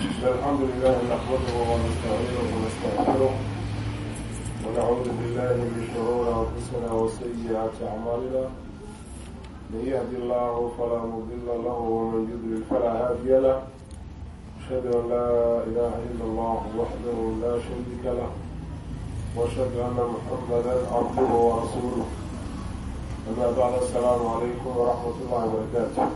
الحمد لله نحمده ونستعينه ونستغفره ونعوذ بالله من شرور انفسنا وسيئات اعمالنا من يهد الله فلا مضل له ومن يضلل فلا هادي له اشهد ان لا اله الا الله وحده لا شريك له واشهد ان محمدا عبده ورسوله اما بعد السلام عليكم ورحمه الله وبركاته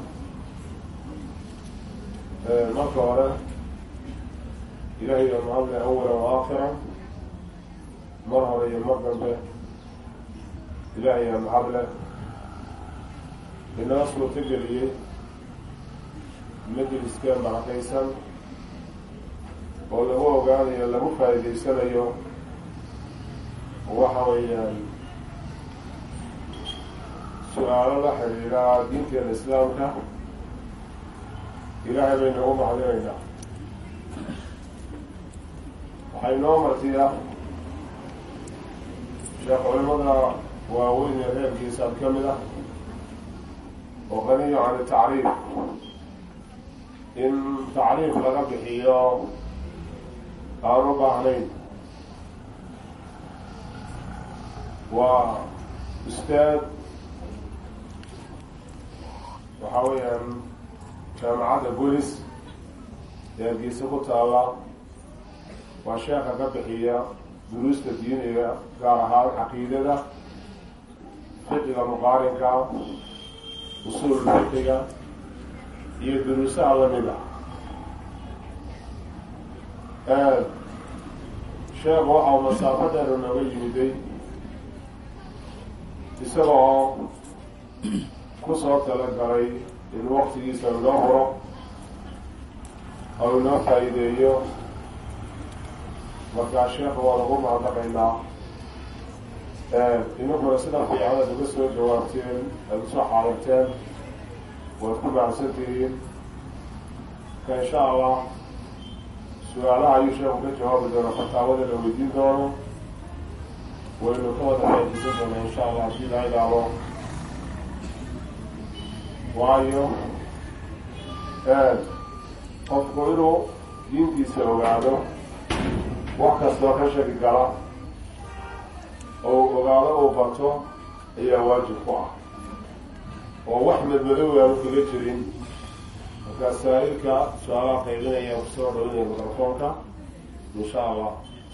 marka hore ilaahay baa mahadle awala wa aakhira mar hore iyo mar dambe ilaahay aa mahadle inala suurto geliyey majliska barakaysan oo lagu ogaanayo lagu faa'iidaysanayo waxa weeyaan su-aalo la xidhiidha diinteena islaamka ilaahay baynu ugu mahadinaynaa waxay noo martiya sheekh culimada waaweyn ee reerkiisaad ka mid ah oo qaniyo can tacriif in tacriif laga bixiyo aan u baahnayn waa ustaad waxa weeyaan jaamacadda bolis ee hargeysa ku taalla waa sheekha ka bixiya duruusta diiniga gaar ahaan caqiidada fiqiga muqaarinka usuul fiqiga iyo duruusaha lamid ah sheekhu waxa uu masaafadeenu nooga yimiday isaga oo kusoo talagalay in waktigiisa inoo huro oo inoo faa'iideeyo markaa sheekha waa lagu mahadnaqaynaa idinkuna sida fiican aad uga soo jawaabteen aada usoo xaadirteen waad ku mahadsan tihiin marka insha allah su-aalaha ayuu sheekhu ka jawaabi doona fataawada la weydiin doono waynu ka wada faaidaysan doonaa insha allah haddii la ilaalo waayo qofku inuu diintiisa ogaado wax kastoo ka shaki gala oo ogaado uu barto ayaa waajib ku ah oo wax madmadow aanu kaga jirin markaa saa-ilka su-aalaha qaybinaya kusoo dhalinaya mikrofoonka insha allah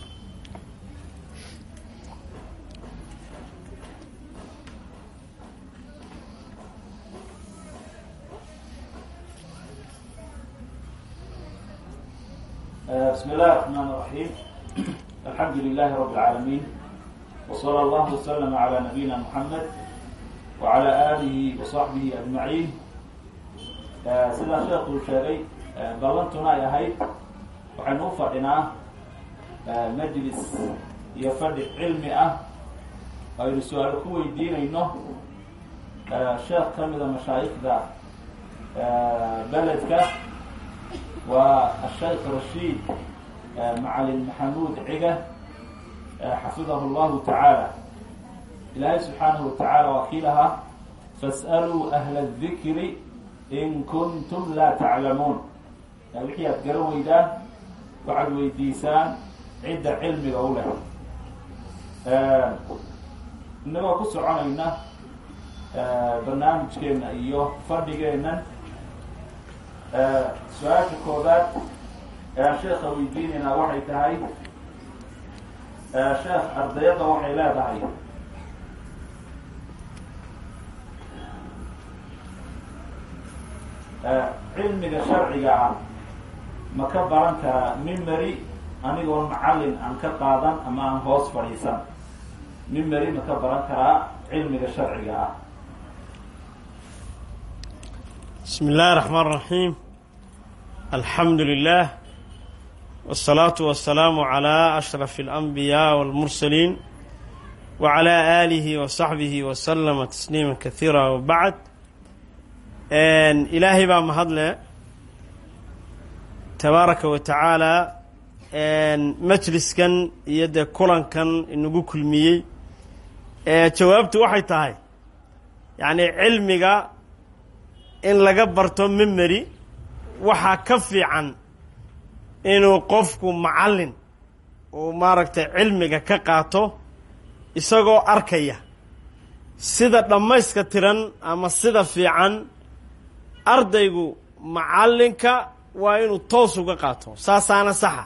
بسم الله الرحمن الرحيم الحمد لله رب العالمين وصلى الله وسلم على نبينا محمد وعلى آله وصحبه أجمعين sida sheekuu sheegay ballantuna ay ahayd waxaynu u fadhinaa majlis iyo fadhi cilmi ah aynu su-aalo ku weydiinayno sheekh ka mida mashaayikda beledka waa ashaykh rashiid macalin maxamuud ciga xafidahu llahu tacaala ilaahay subxaanahu watacaala waa kii lahaa fas'aluu ahla adikri in kuntum laa taclamuun wixii aad garan weydaan waxaad weydiisaan cidda cilmiga u leh inagoo ku soconayna barnaamijkeena iyo fadhigeennan su-aasha koobaad ee aan sheekha weydiinaynaa waxay tahay sheekh ardayadda waxay leedahay cilmiga sharciga ah ma ka baran karaa mimary anigoon macallin aan ka qaadan ama aan hoos fadhiisan mimary ma ka baran karaa cilmiga sharciga ah بسم الله الرحمن الرحيم الحمد لله والصلاة والسلام على أشرف الأنبياء والمرسلين وعلى آله وصحبه وسلم تسليما كثيرا وبعد إلهي بقى مهضلة تبارك وتعالى مجلس كان يد كلان كان إنه كل مية جوابت waxay tahay يعني cilmiga in laga barto memory waxaa ka fiican inuu qofku macallin uu maaragtay cilmiga ka qaato isagoo arkaya sida dhammayska tiran ama sida fiican ardaygu macallinka waa inuu toos uga qaato saasaana saxa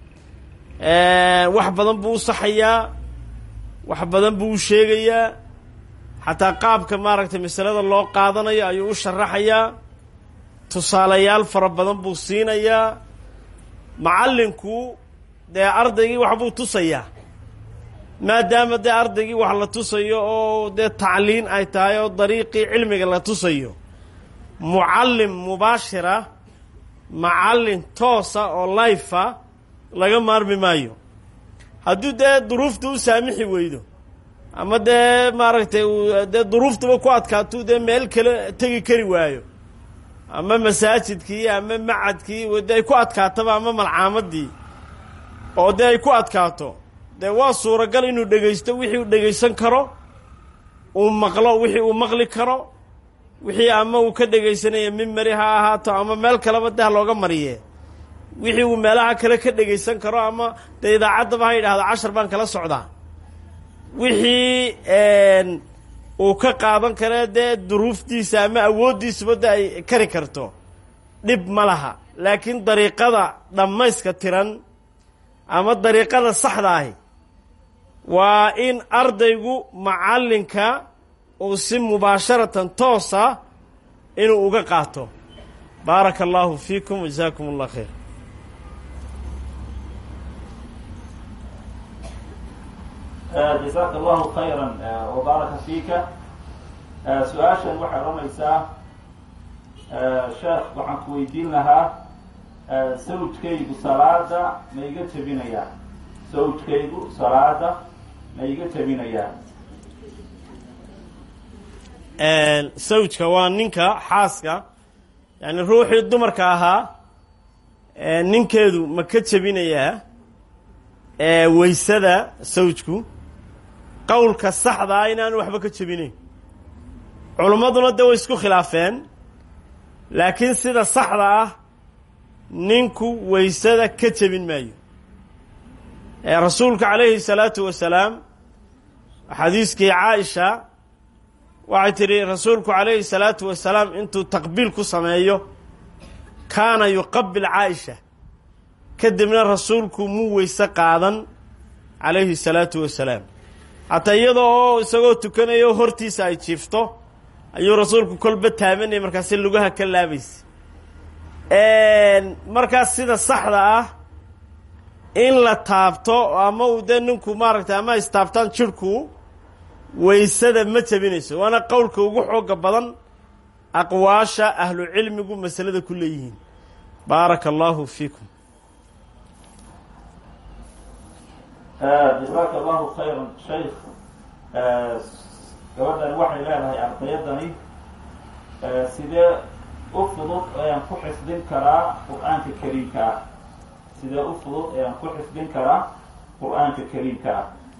wax badan buu u saxayaa wax badan buu u sheegayaa xataa qaabka maaragtay masalada loo qaadanayo ayuu u sharaxayaa tusaalayaal fara badan buu siinayaa macallinku dee ardaygii waxbuu tusayaa maadaama dee ardaygii wax la tusayo oo dee tacliin ay tahay oo dariiqii cilmiga la tusayo mucallim mubaashira macallin toosa oo layfa laga maarmi maayo hadduu dee duruufta u saamixi weydo ama dee maaragtay dee duruuftaba ku adkaatuu dee meel kale tegi kari waayo ama masaajidkii ama macadkii dee ay ku adkaataba ama malcaamadii oo dee ay ku adkaato dee waa suuragal inuu dhegaysto wixii uu dhegaysan karo uu maqlo wixii uu maqli karo wixii ama uu ka dhegaysanaya mimari ha ahaato ama meel kaleba deh looga mariye wixii uu meelaha kale ka dhegaysan karo ama dee idaacaddaba ha yidhaahdo cashar baan kala socdaa wixii uu ka qaadan kare dee duruuftiisa ama awooddiisuba de ay kari karto dhib ma laha laakiin dariiqada dhammayska tiran ama dariiqada saxda ahi waa in ardaygu macallinka uu si mubaasharatan toosa inuu uga qaato baaraka allahu fiikum wajazaakum allah khayr jazaaka allahu khayra wabaaraka fiika su-aashan waxay odhanaysaa sheekh waxaan ku weydiin lahaa sawjkaygu salaada ma iga jebinayaa sawjkaygu salaada ma iga jebinayaa sawjka waa ninka xaaska yani ruuxii dumarka ahaa ninkeedu ma ka jebinayaa weysada sawjku qowlka saxdaa inaanu waxba ka jebinayn culimmaduna de way isku khilaafeen laakiin sida saxda ah ninku weysada ka jebin maayo rasuulka calayhi salaatu wasalaam xadiiskii caaisha waxay tidhi rasuulku calayhi salaatu wasalaam intuu taqbiil ku sameeyo kaana yuqabil caaisha kadibna rasuulku muu weyse qaadan calayhi salaatu wasalaam xataa iyada oo isagoo tukanayo hortiisa ay jiifto ayuu rasuulku kolba taabanaya markaasi lugaha ka laabaysa markaas sida saxda ah in la taabto ama uu dee ninku maaragtay ama istaabtaan jirhku weysada ma jebinayso waana qowlka ugu xooga badan aqwaasha ahlu cilmigu masalada ku leeyihiin baaraka allahu fiikum jazaaka allahu khayra shaykh gabadhan waxay leedahay ardayadani sidee u fudud ayaan ku xifdin karaa qur-aanka kariimka ah sidee u fudud ayaan ku xifdin karaa qur-aanka kariimka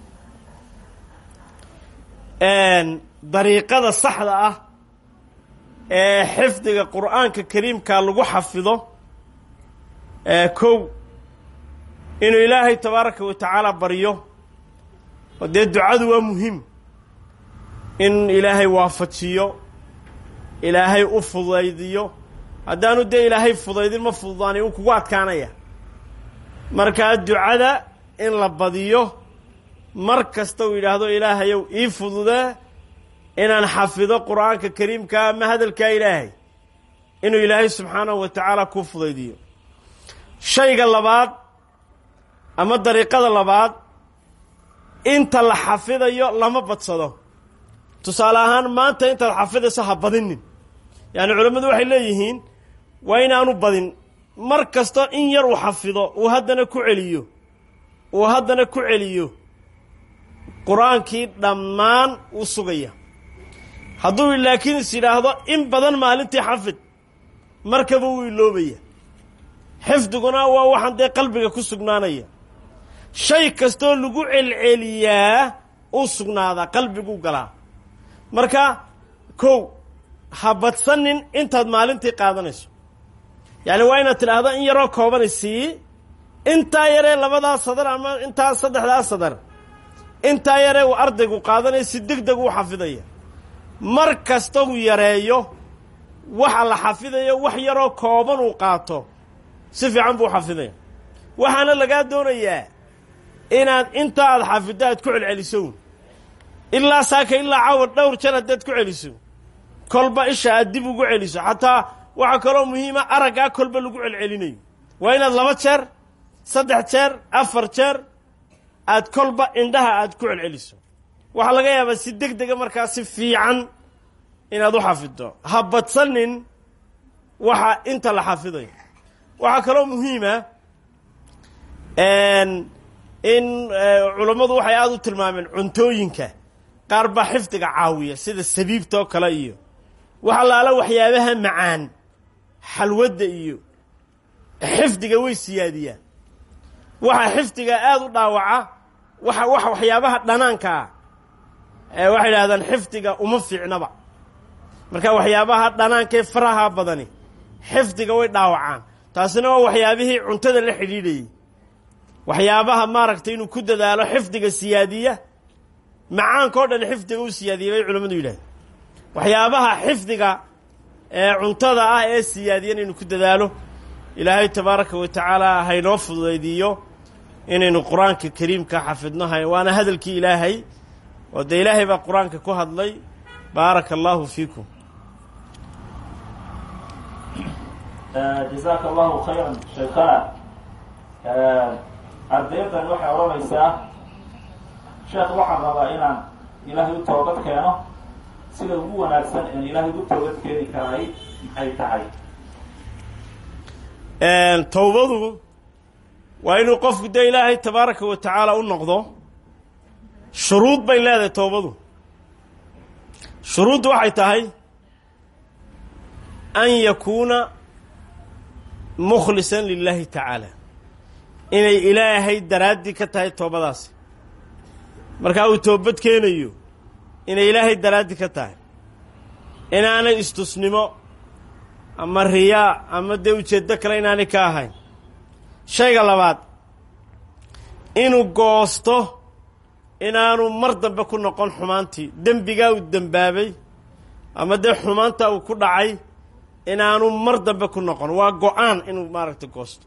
ah dariiqada saxda ah ee xifdiga qur-aanka kariimka lagu xafido kow inuu ilaahay tabaaraka wa tacaala baryo oo dee ducadu waa muhiim in ilaahay waafajiyo ilaahay u fudaydiyo haddaanu dee ilaahay fudaydin ma fududaani uu kugu adkaanaya markaa ducada in la badiyo mar kasta uu yidhaahdo ilaahayow ii fududee inaan xafido qur-aanka kariimka ama hadalkaa ilaahay inuu ilaahay subxaanahu wa tacaala kuu fudaydiyo shayga labaad ama dariiqada labaad inta la xafidayo lama badsado tusaale ahaan maanta intaad xafidayso ha badinin yacni culammadu waxay leeyihiin waa inaanu badin mar kasta in yar uu xafido uu haddana ku celiyo uu haddana ku celiyo qur-aankii dhammaan uu sugaya hadduu laakiin is yidhaahdo in badan maalintii xafid markaba wuu iloobaya xifdiguna waa waxaan dee qalbiga ku sugnaanaya shay kastoo lagu celceliyaa uu sugnaadaa qalbiguu galaa marka kow ha badsanin intaad maalintii qaadanayso yacni waa inaad tidhaahdo in yaroo koobani sii intaa yaree labadaa sadar ama intaa saddexdaa sadar intaa yaree uu ardaygu qaadanaya si deg deg uu xafidaya mar kasta uu yareeyo waxa la xafidayo wax yaroo kooban uu qaato si fiican buu xafidaya waxaana lagaa doonayaa inaad inta aad xafiddo aad ku celceliso ilaa saaka ilaa cawar dhowr jar haddaad ku celiso kolba isha aad dib ugu celiso xataa waxaa kaloo muhiima araggaa kolba lagu celcelinayo waa inaad laba jeer saddex jeer afar jeer aad kolba indhaha aad ku celceliso waxaa laga yaabaa si deg dega markaa si fiican inaad u xafiddo ha badsanin waxa inta la xafidayo waxaa kaloo muhiima in culammadu waxay aada u tilmaameen cuntooyinka qaar baa xifdiga caawiya sida sabiibta oo kale iyo waxa laala waxyaabaha macaan xalwadda iyo xifdiga way siyaadiyaan waxa xifdiga aada u dhaawaca waxa wax waxyaabaha dhanaanka ah waxay idhahdaan xifdiga uma fiicnaba marka waxyaabaha dhanaankaee faraha badani xifdiga way dhaawacaan taasina waa waxyaabihii cuntada la xidhiidhayay waxyaabaha maaragtay inuu ku dadaalo xifdiga siyaadiya macaanka o dhan xifdiga u siyaadiya bay culammadu yidhahdeen waxyaabaha xifdiga ee cuntada ah ee siyaadiyana inuu ku dadaalo ilaahay tabaaraka wa tacaala haynoo fududaydiiyo inaynu qur-aanka kariimka xafidno hay waana hadalkii ilaahay oo dee ilaahay baa qur-aanka ku hadlay baaraka allahu fiikum jazaaka allahu khayran sheekana ardaydan waxay odhanaysaa sheekh waxaan rabaa inaan ilaahay u toobad keeno sida ugu wanaagsan een ilaahay ugu toobad keeni karaay maxay tahay towbadu waa inuu qofku dee ilaahay tabaaraka wa tacaala u noqdo shuruud bay leedahay towbadu shuruuddu waxay tahay an yakuuna mukhlisan lilaahi tacaala inay ilaahay daraaddii ka tahay toobadaasi markaa uu toobad keenayo inay ilaahay daraaddii ka tahay inaanay istusnimo ama riyaa ama dee ujeeddo kale inaanay ka ahayn shayga labaad inuu goosto inaanu mar dambe ku noqon xumaantii dembigaa uu dembaabay ama dee xumaanta uu ku dhacay inaanu mar dambe ku noqon waa go-aan inuu maaragtay goosto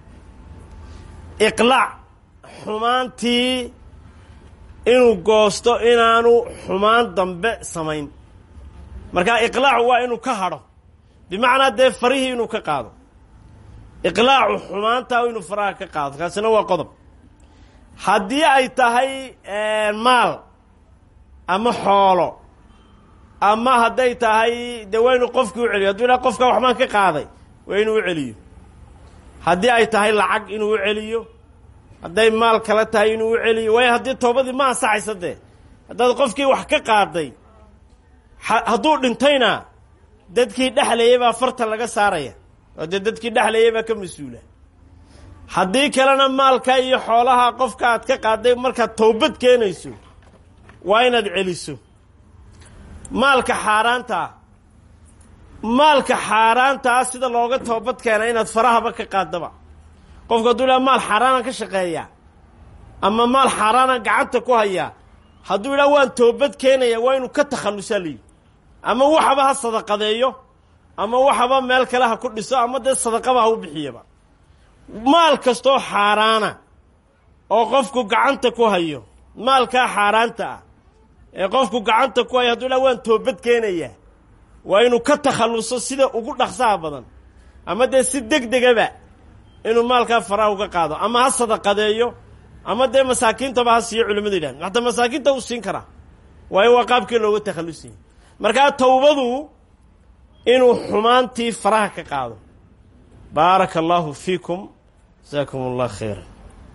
iqlaac xumaantii inuu goosto inaanu xumaan dambe samayn markaa iqlaacu waa inuu ka hadho bimacnaa dee farihii inuu ka qaado iqlaacu xumaantaa inuu faraha ka qaado kaasina waa qodob haddii ay tahay maal ama xoolo ama hadday tahay dee waa inuu qofkii u celiyo hadduu idhaha qofka waxbaan ka qaaday waa inuu u celiyo haddii ay tahay lacag inuu u celiyo hadday maal kale tahay inuu u celiyo waayo haddii toobadii ma ansaxaysa dee haddaad qofkii wax ka qaaday hadduu dhintayna dadkii dhexlayay baa farta laga saaraya oo dee dadkii dhexlayay baa ka mas-uula haddii kalena maalka iyo xoolaha qofka aad ka qaaday markaad towbad keenayso waa inaad celiso maalka xaaraantaa maalka xaaraantaa sida looga toobad keena inaad farahaba ka qaadaba qofku hadduu idhaha maal xaaraanaan ka shaqeeyaa ama maal xaaraanaan gacanta ku hayaa hadduu idhaha waan toobad keenaya waa inuu ka takhallusaa layihi ama waxaba ha sadaqadeeyo ama waxaba meel kale ha ku dhiso ama dee sadaqaba ha u bixiyaba maal kastoo xaaraana oo qofku gacanta ku hayo maalkaa xaaraanta ah ee qofku gacanta ku hayo hadduu idhaha waan toobad keenayaa waa inuu ka takhalluso sida ugu dhaqsaha badan ama dee si deg degaba inuu maalkaa faraha uga qaado ama ha sadaqadeeyo ama dee masaakiintaba ha siiyo culimmadu yidhahda hataa masaakiinta uu siin karaa waayo waa qaabkii looga takhallusayay markaa towbadu inuu xumaantii faraha ka qaado baaraka allahu fiikum jasaakum allah khayra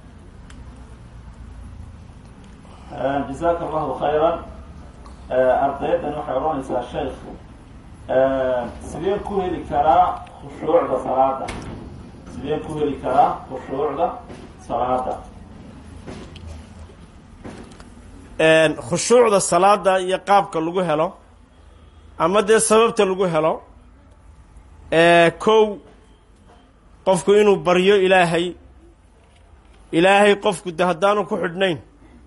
jazaaka allahu khayran ardayaddan waxay odhanaysaa sheekh sideen ku heli karaa khushuucda salaada sideen ku heli karaa khushuucda salaada khushuucda salaada iyo qaabka lagu helo ama dee sababta lagu helo kow qofku inuu baryo ilaahay ilaahay qofku de haddaanu ku xidhnayn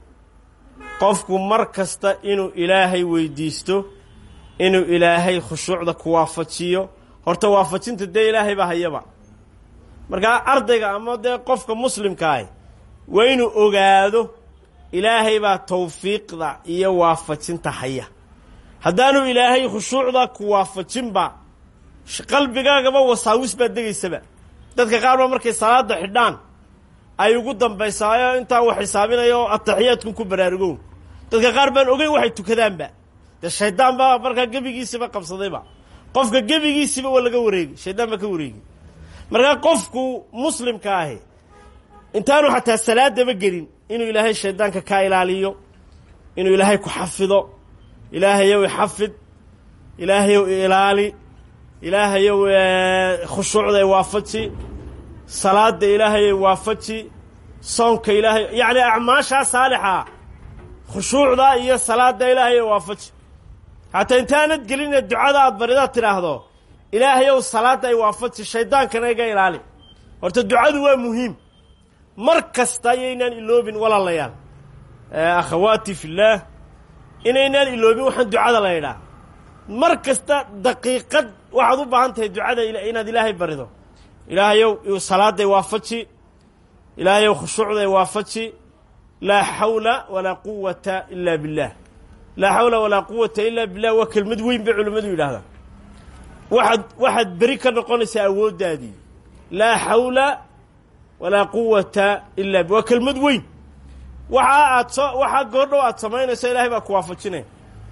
qofku mar kasta inuu ilaahay weydiisto inuu ilaahay khushuucda ku waafajiyo horta waafajinta dee ilaahay baa hayaba markaa ardayga ama dee qofka muslimkaahi waa inuu ogaado ilaahay baa tawfiiqda iyo waafajinta haya haddaanu ilaahay khushuucda ku waafajinba qalbigaagaba wasaawis baa degaysaba dadka qaar ba markay salaada xidhaan ay ugu dambaysaayo intaa wax xisaabinaya oo ataxiyaadkun ku baraarugown dadka qaar baan ogeyn waxay tukadaanba dee shaydaan baa markaa gebigiisiba qabsadayba qofka gebigiisiba waa laga wareegi shaydaan baa ka wareegi markaa qofku muslimka ahi intaanu xataa salaadaba gelin inuu ilaahay shaydaanka kaa ilaaliyo inuu ilaahay ku xafido ilaahayow ixafid ilaahayow ilaali ilaahayow khushuucda waafaji salaada ilaahayow waafaji soonka ilaahay yacni acmaashaa saalixa khushuucda iyo salaada ilaahayow waafaji hataa intaanad geline ducada aad baridaad tidhaahdo ilaahayow salaadda ay waafaji shaydaankana iga ilaali horta ducadu waa muhiim mar kasta ayaynaan iloobin walaalayaal akhawaati fillaah inaynaan iloobin waxaan ducada la ydhaa mar kasta daqiiqad waxaad u baahan tahay ducada inaad ilaahay barido ilaahayow salaaday waafaji ilaahayow khushuucday waafaji laa xawla walaa quwata ila billah laa xawla walaa quwata ila billah waa kelmad weyn bay culimmadu yidhahdaan waxaad waxaad beri ka noqonaysaa awooddaadii laa xawla walaa quwata ila waa kelmad weyn waxaa aad soo waxaa goordhow aad samaynayso ilaahay baa ku waafajinaya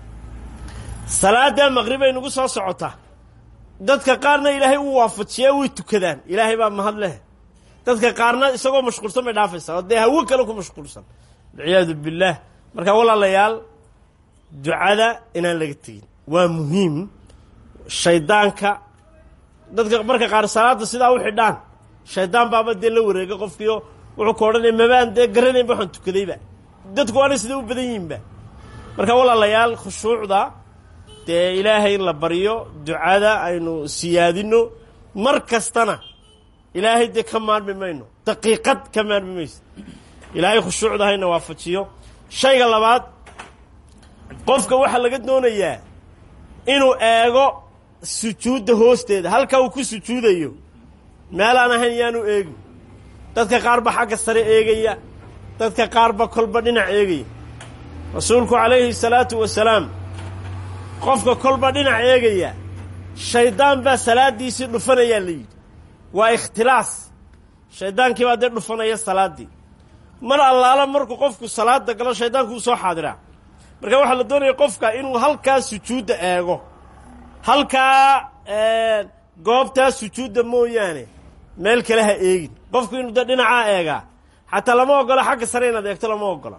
salaada maqribay nagu soo socotaa dadka qaarna ilaahay uu waafajiyaa way tukadaan ilaahay baa mahad leh dadka qaarna isagoo mashquulsan bay dhaafaysaa oo dee hawo kale ku mashquulsan walciyaadu billaah marka walaalayaal ducada inaan laga tegin waa muhiim shaydaanka dadka marka qaar salaada sidaa u xidhaan shaydaan baaba dee la wareega qofkiio wuxuu ka odhanaya mabaan dee garanaynba waxaan tukadayba dadku waana sida u badan yihinba marka walaalayaal khushuucda dee ilaahay in la baryo ducada aynu siyaadino mar kastana ilaahay dee ka maarmi mayno daqiiqad ka maarmi mayso ilaahay khushuucda hayna waafajiyo shayga labaad qofka waxaa laga doonayaa inuu eego sujuudda hoosteeda halka uu ku sujuudayo meelaan ahayn yaanu eegin dadka qaar ba xagga sare eegaya dadka qaar ba kolba dhinac eegaya rasuulku calayhi salaatu wasalaam qofka kolba dhinac eegaya shaydaan baa salaaddiisii dhufanayaa la yidhi waa ikhtilaas shaydaankii baa dee dhufanaya salaaddii mar allaala markuu qofku salaada galo shaydaanku uu soo xaadiraa marka waxaa la doonaya qofka inuu halkaa sujuudda eego halkaa goobtaa sujuudda mooyaane meel kale ha eegin qofku inuu de dhinacaa eegaa xataa lama ogolo xagga sare inaad eegto lama ogolo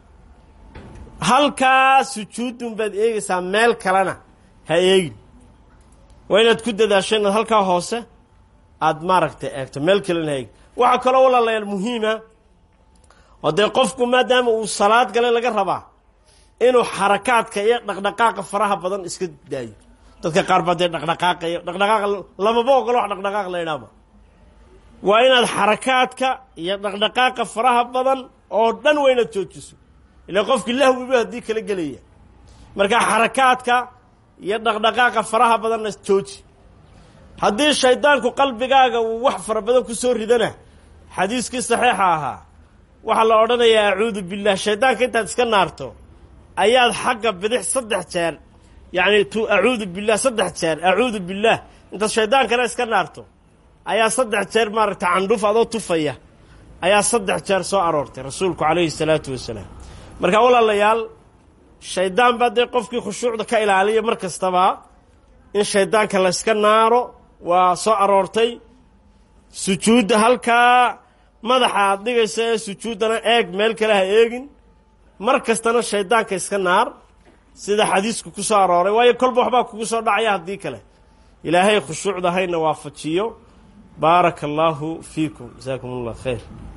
halkaa sujuudun baad eegaysaa meel kalena ha eegin waa inaad ku dadaasho inaad halkaa hoose aad maaragtay eegto meel kalena ha eegin waxaa kaloo walaalayaal muhiima oo dee qofku maadaama uu salaad gale laga rabaa inuu xarakaadka iyo dhaqdhaqaaqa faraha badan iska daayo dadka qaar baa dee dhaqdhaqaaqayo dhaqdhaqaaqa lamaba ogolo wax dhaqdhaqaaq la idhaaba waa inaad xarakaadka iyo dhaqdhaqaaqa faraha badan oo dhan waa inaad joojiso ilaa qofkii lahwiba haddii kala gelaya marka xarakaadka iyo dhaqdhaqaaqa faraha badanna jooji haddii shaydaanku qalbigaaga uu wax fara badan ku soo ridana xadiiskii saxiixa ahaa waxaa la odhanayaa acuudu billah shaydaanka intaad iska naarto ayaad xagga bidix saddex jeer yacni tu acuudu billah saddex jeer acuudu billah intaad shaydaankana iska naarto ayaa saddex jeer maaragtay candhuf adoo tufaya ayaa saddex jeer soo aroortay rasuulku calayhi salaatu wasalaam marka walaalayaal shaydaan baa dee qofkii khushuucda ka ilaaliya mar kastaba in shaydaanka layska naaro waa soo aroortay sujuudda halkaa madaxa aad dhigaysa ee sujuuddana eeg meel kale ha eegin mar kastana shaydaanka iska naar sida xadiisku ku soo arooray waayo kolba waxbaa kugu soo dhacaya haddii kale ilaahay khushuucda hayna waafajiyo baaraka allaahu fiikum jasaakum allah khayr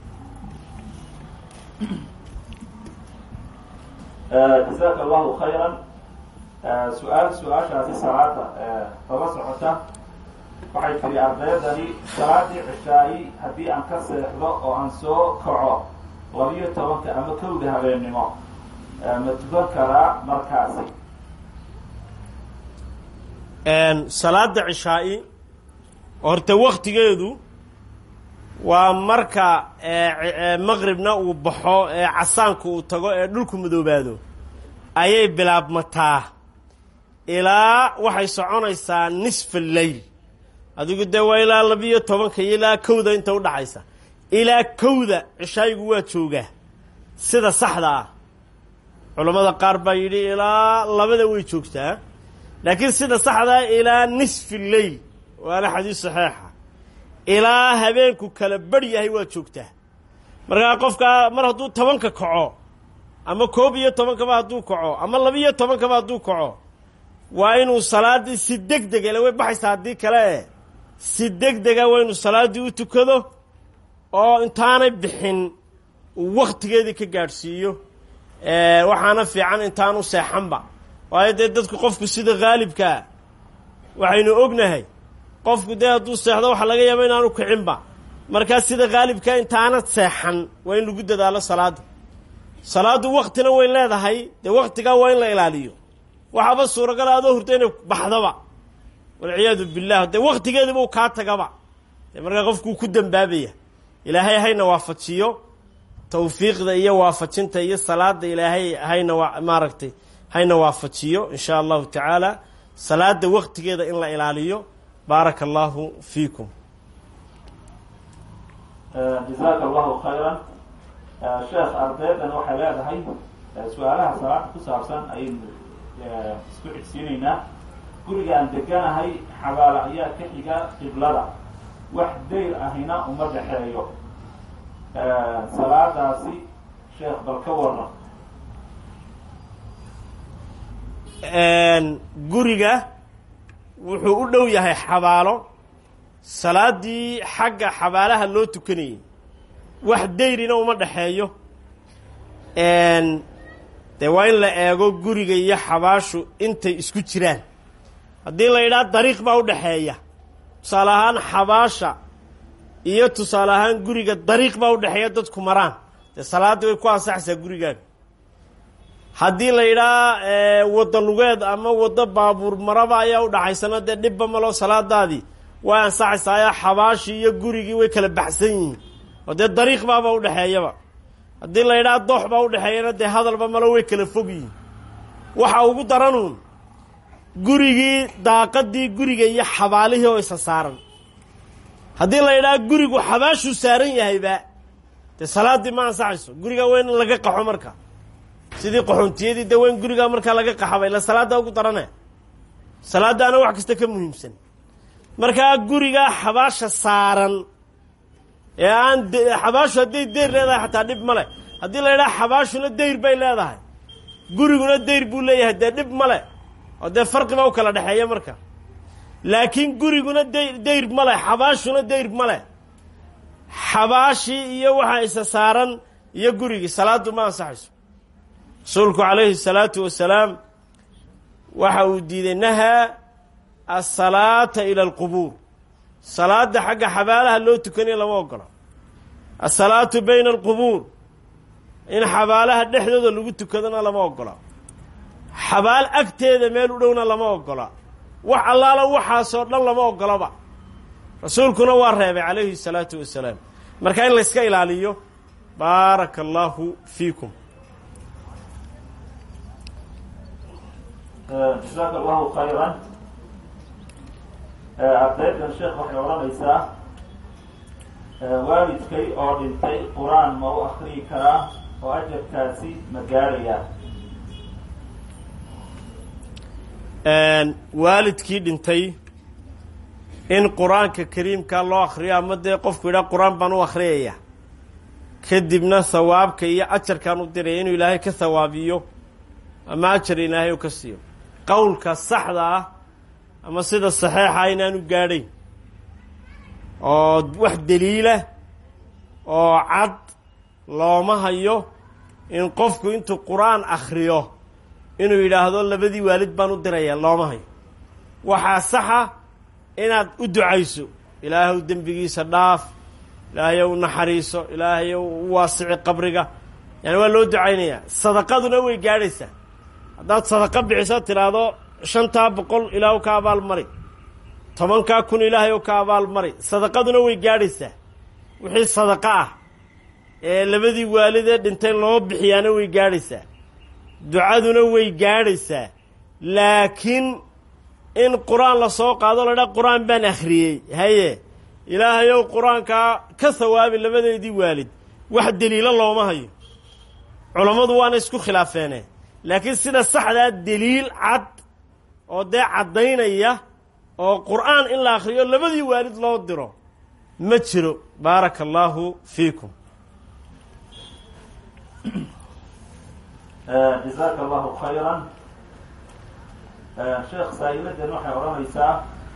jazaaka allahu khayran su-aal su-aashaasi salaada daba socota waxay tiri ardaydani salaadii cishaayi haddii aan ka seexdo oo aan soo kaco labiyo tobanka ama kowda habeennimo ma tukan karaa markaasi salaada cishaa'i horta waktigeedu waa marka maqribna uu baxo ee casaanku uu tago ee dhulku madoobaado ayay bilaabmataa ilaa waxay soconaysaa nisfa leyl adigu dee waa ilaa labiyo tobanka iyo ilaa kowda inta udhaxaysa ilaa kowda cishaayigu waa joogaa sida saxda ah culammada qaar baa yidhi ilaa labada way joogtaa laakiin sida saxdaa ilaa nisfi leyl waana xadiis saxiixa ilaa habeenku kala bari yahay waa joogtaa markaa qofkaa mar hadduu tobanka kaco ama koob iyo tobankaba hadduu kaco ama labiyo tobankaba hadduu kaco waa inuu salaaddii si deg dega ile way baxaysaa haddii kale e si deg dega waa inuu salaaddii u tukado oo intaanay bixin uu wakhtigeedii ka gaadhsiiyo waxaana fiican intaanu seexanba waayo dee dadku qofku sida haalibkaa waxaynu ognahay qofku dee hadduu seexdo waxa laga yaaba inaanu kicinba markaa sida haalibkaa intaana seexan waa in lagu dadaalo salaadda salaaddu waktina way leedahay dee waktigaa waa in la ilaaliyo waxaaba suuragala adoo hurda inay baxdoba walciyaadu billah dee waktigeediba u kaa tagaba dee markaa qofkuu ku dembaabaya ilaahay hayna waafajiyo tawfiiqda iyo waafajinta iyo salaada ilaahay hayna wa maaragtay hayna waafajiyo in shaa allahu tacaala salaada waktigeeda in la ilaaliyo baaraka allahu fiikum jazaaka allahu khayran sheekh ardaydan waxay leedahay su-aalaha salaada ku saabsan ayaynu isku xigsiinaynaa guriga aan deganahay xabaala ayaa ka xiga qiblada wax dayr ahina uma dhexeeyo salaadaasi sheekh bal ka waran guriga wuxuu u dhow yahay xabaalo salaaddii xagga xabaalaha loo tukanayay wax dayrina uma dhexeeyo dee waa in la eego guriga iyo xabaashu intay isku jiraan haddii la yidhaha dariiq baa u dhexeeya tusaale ahaan xabaasha iyo tusaale ahaan guriga dariiq baa u dhexeeya dadku maraan dee salaaddii way ku ansaxaysaa gurigaaga haddii la yidhaha waddo lugeed ama waddo baabuur maraba ayaa u dhaxaysana dee dhibba malo salaadaadii way ansaxaysaayo xabaashii iyo gurigii way kala baxsan yihiin oo dee dariiq baaba u dhexeeyaba haddii la yidhaha doox baa u dhexeeyana dee hadalba malo way kala fog yihiin waxa ugu daranuun gurigii daaqadii guriga iyo xabaalihii oo isa saaran haddii la yidhaha gurigu xabaashuu saaran yahayba dee salaaddii ma ansaxayso guriga waa in laga qaxo marka sidii qaxoontiyadii dee waa in gurigaa markaa laga qaxaba ila salaadda ugu darane salaaddaana wax kasta ka muhiimsan markaa gurigaa xabaasha saaran ee aan xabaashu hadday dayr leedahay xataa dhib ma leh haddii la yidhaha xabaashuna dayr bay leedahay guriguna dayr buu leeyahay dee dhib ma leh oo dee farqibaa u kala dhexeeya marka laakiin guriguna day dayr ma leh xabaashuna dayr ma leh xabaashii iyo waxa isa saaran iyo gurigii salaaddu ma ansaxayso rasuulku calayhi salaatu wasalaam waxa uu diiday nahaa asalaata ila alqubuur salaadda xagga xabaalaha loo tukanayo lama ogola asalaatu bayna alqubuur in xabaalaha dhexdooda lagu tukadona lama ogola xabaal agteeda meel u dhowna lama ogola wax allaala waxaasoo dhan lama ogolaba rasuulkuna waa reebay calayhi salaatu wasalaam marka in layska ilaaliyo baaraka allaahu fiikum jasaaka allahu khayran ardaydan sheekh waxay odhanaysaa waalidkay oo dhintay qur-aan ma u akriyi karaa oo ajarkaasi ma gaarayaa waalidkii dhintay in qur-aanka kariimka loo akriyo ama dee qofku yidhaha qur-aan baan u akhriyaya kadibna hawaabka iyo ajarkaan u diraya inuu ilaahay ka hawaabiyo ama ajar ilaahay u ka siiyo qowlka saxda ah ama sida saxeixa inaanu gaadhayn oo wax daliila oo cad looma hayo in qofku intuu qur-aan akhriyo inuu yidhaahdo labadii waalid baan u diraya looma hayo waxaa saxa inaad u ducayso ilaahuw dembigiisa dhaaf ilaahayow naxariiso ilaahayow u waasici qabriga yani waa loo ducaynayaa sadaqaduna way gaadhaysaa haddaad sadaqa bixiso tidhaahdo shantaa boqol ilaahu ka abaal mari tobankaa kun ilaahayow ka abaal mari sadaqaduna way gaadhaysaa wixii sadaqa ah ee labadii waalidee dhintay loo bixiyaana way gaadhaysaa ducaduna way gaadhaysaa laakiin in qur-aan la soo qaado la dhaa qur-aan baan akhriyey haye ilaahayow qur-aankaa ka hawaabi labadeedii waalid wax deliilo looma hayo culammadu waana isku khilaafeene laakiin sida saxdaa deliil cad oo dee caddaynaya oo qur-aan in la akhriyo labadii waalid loo diro ma jiro baaraka allaahu fiikum jazaaka allahu khayran sheekh saa'iladan waxay odhanaysaa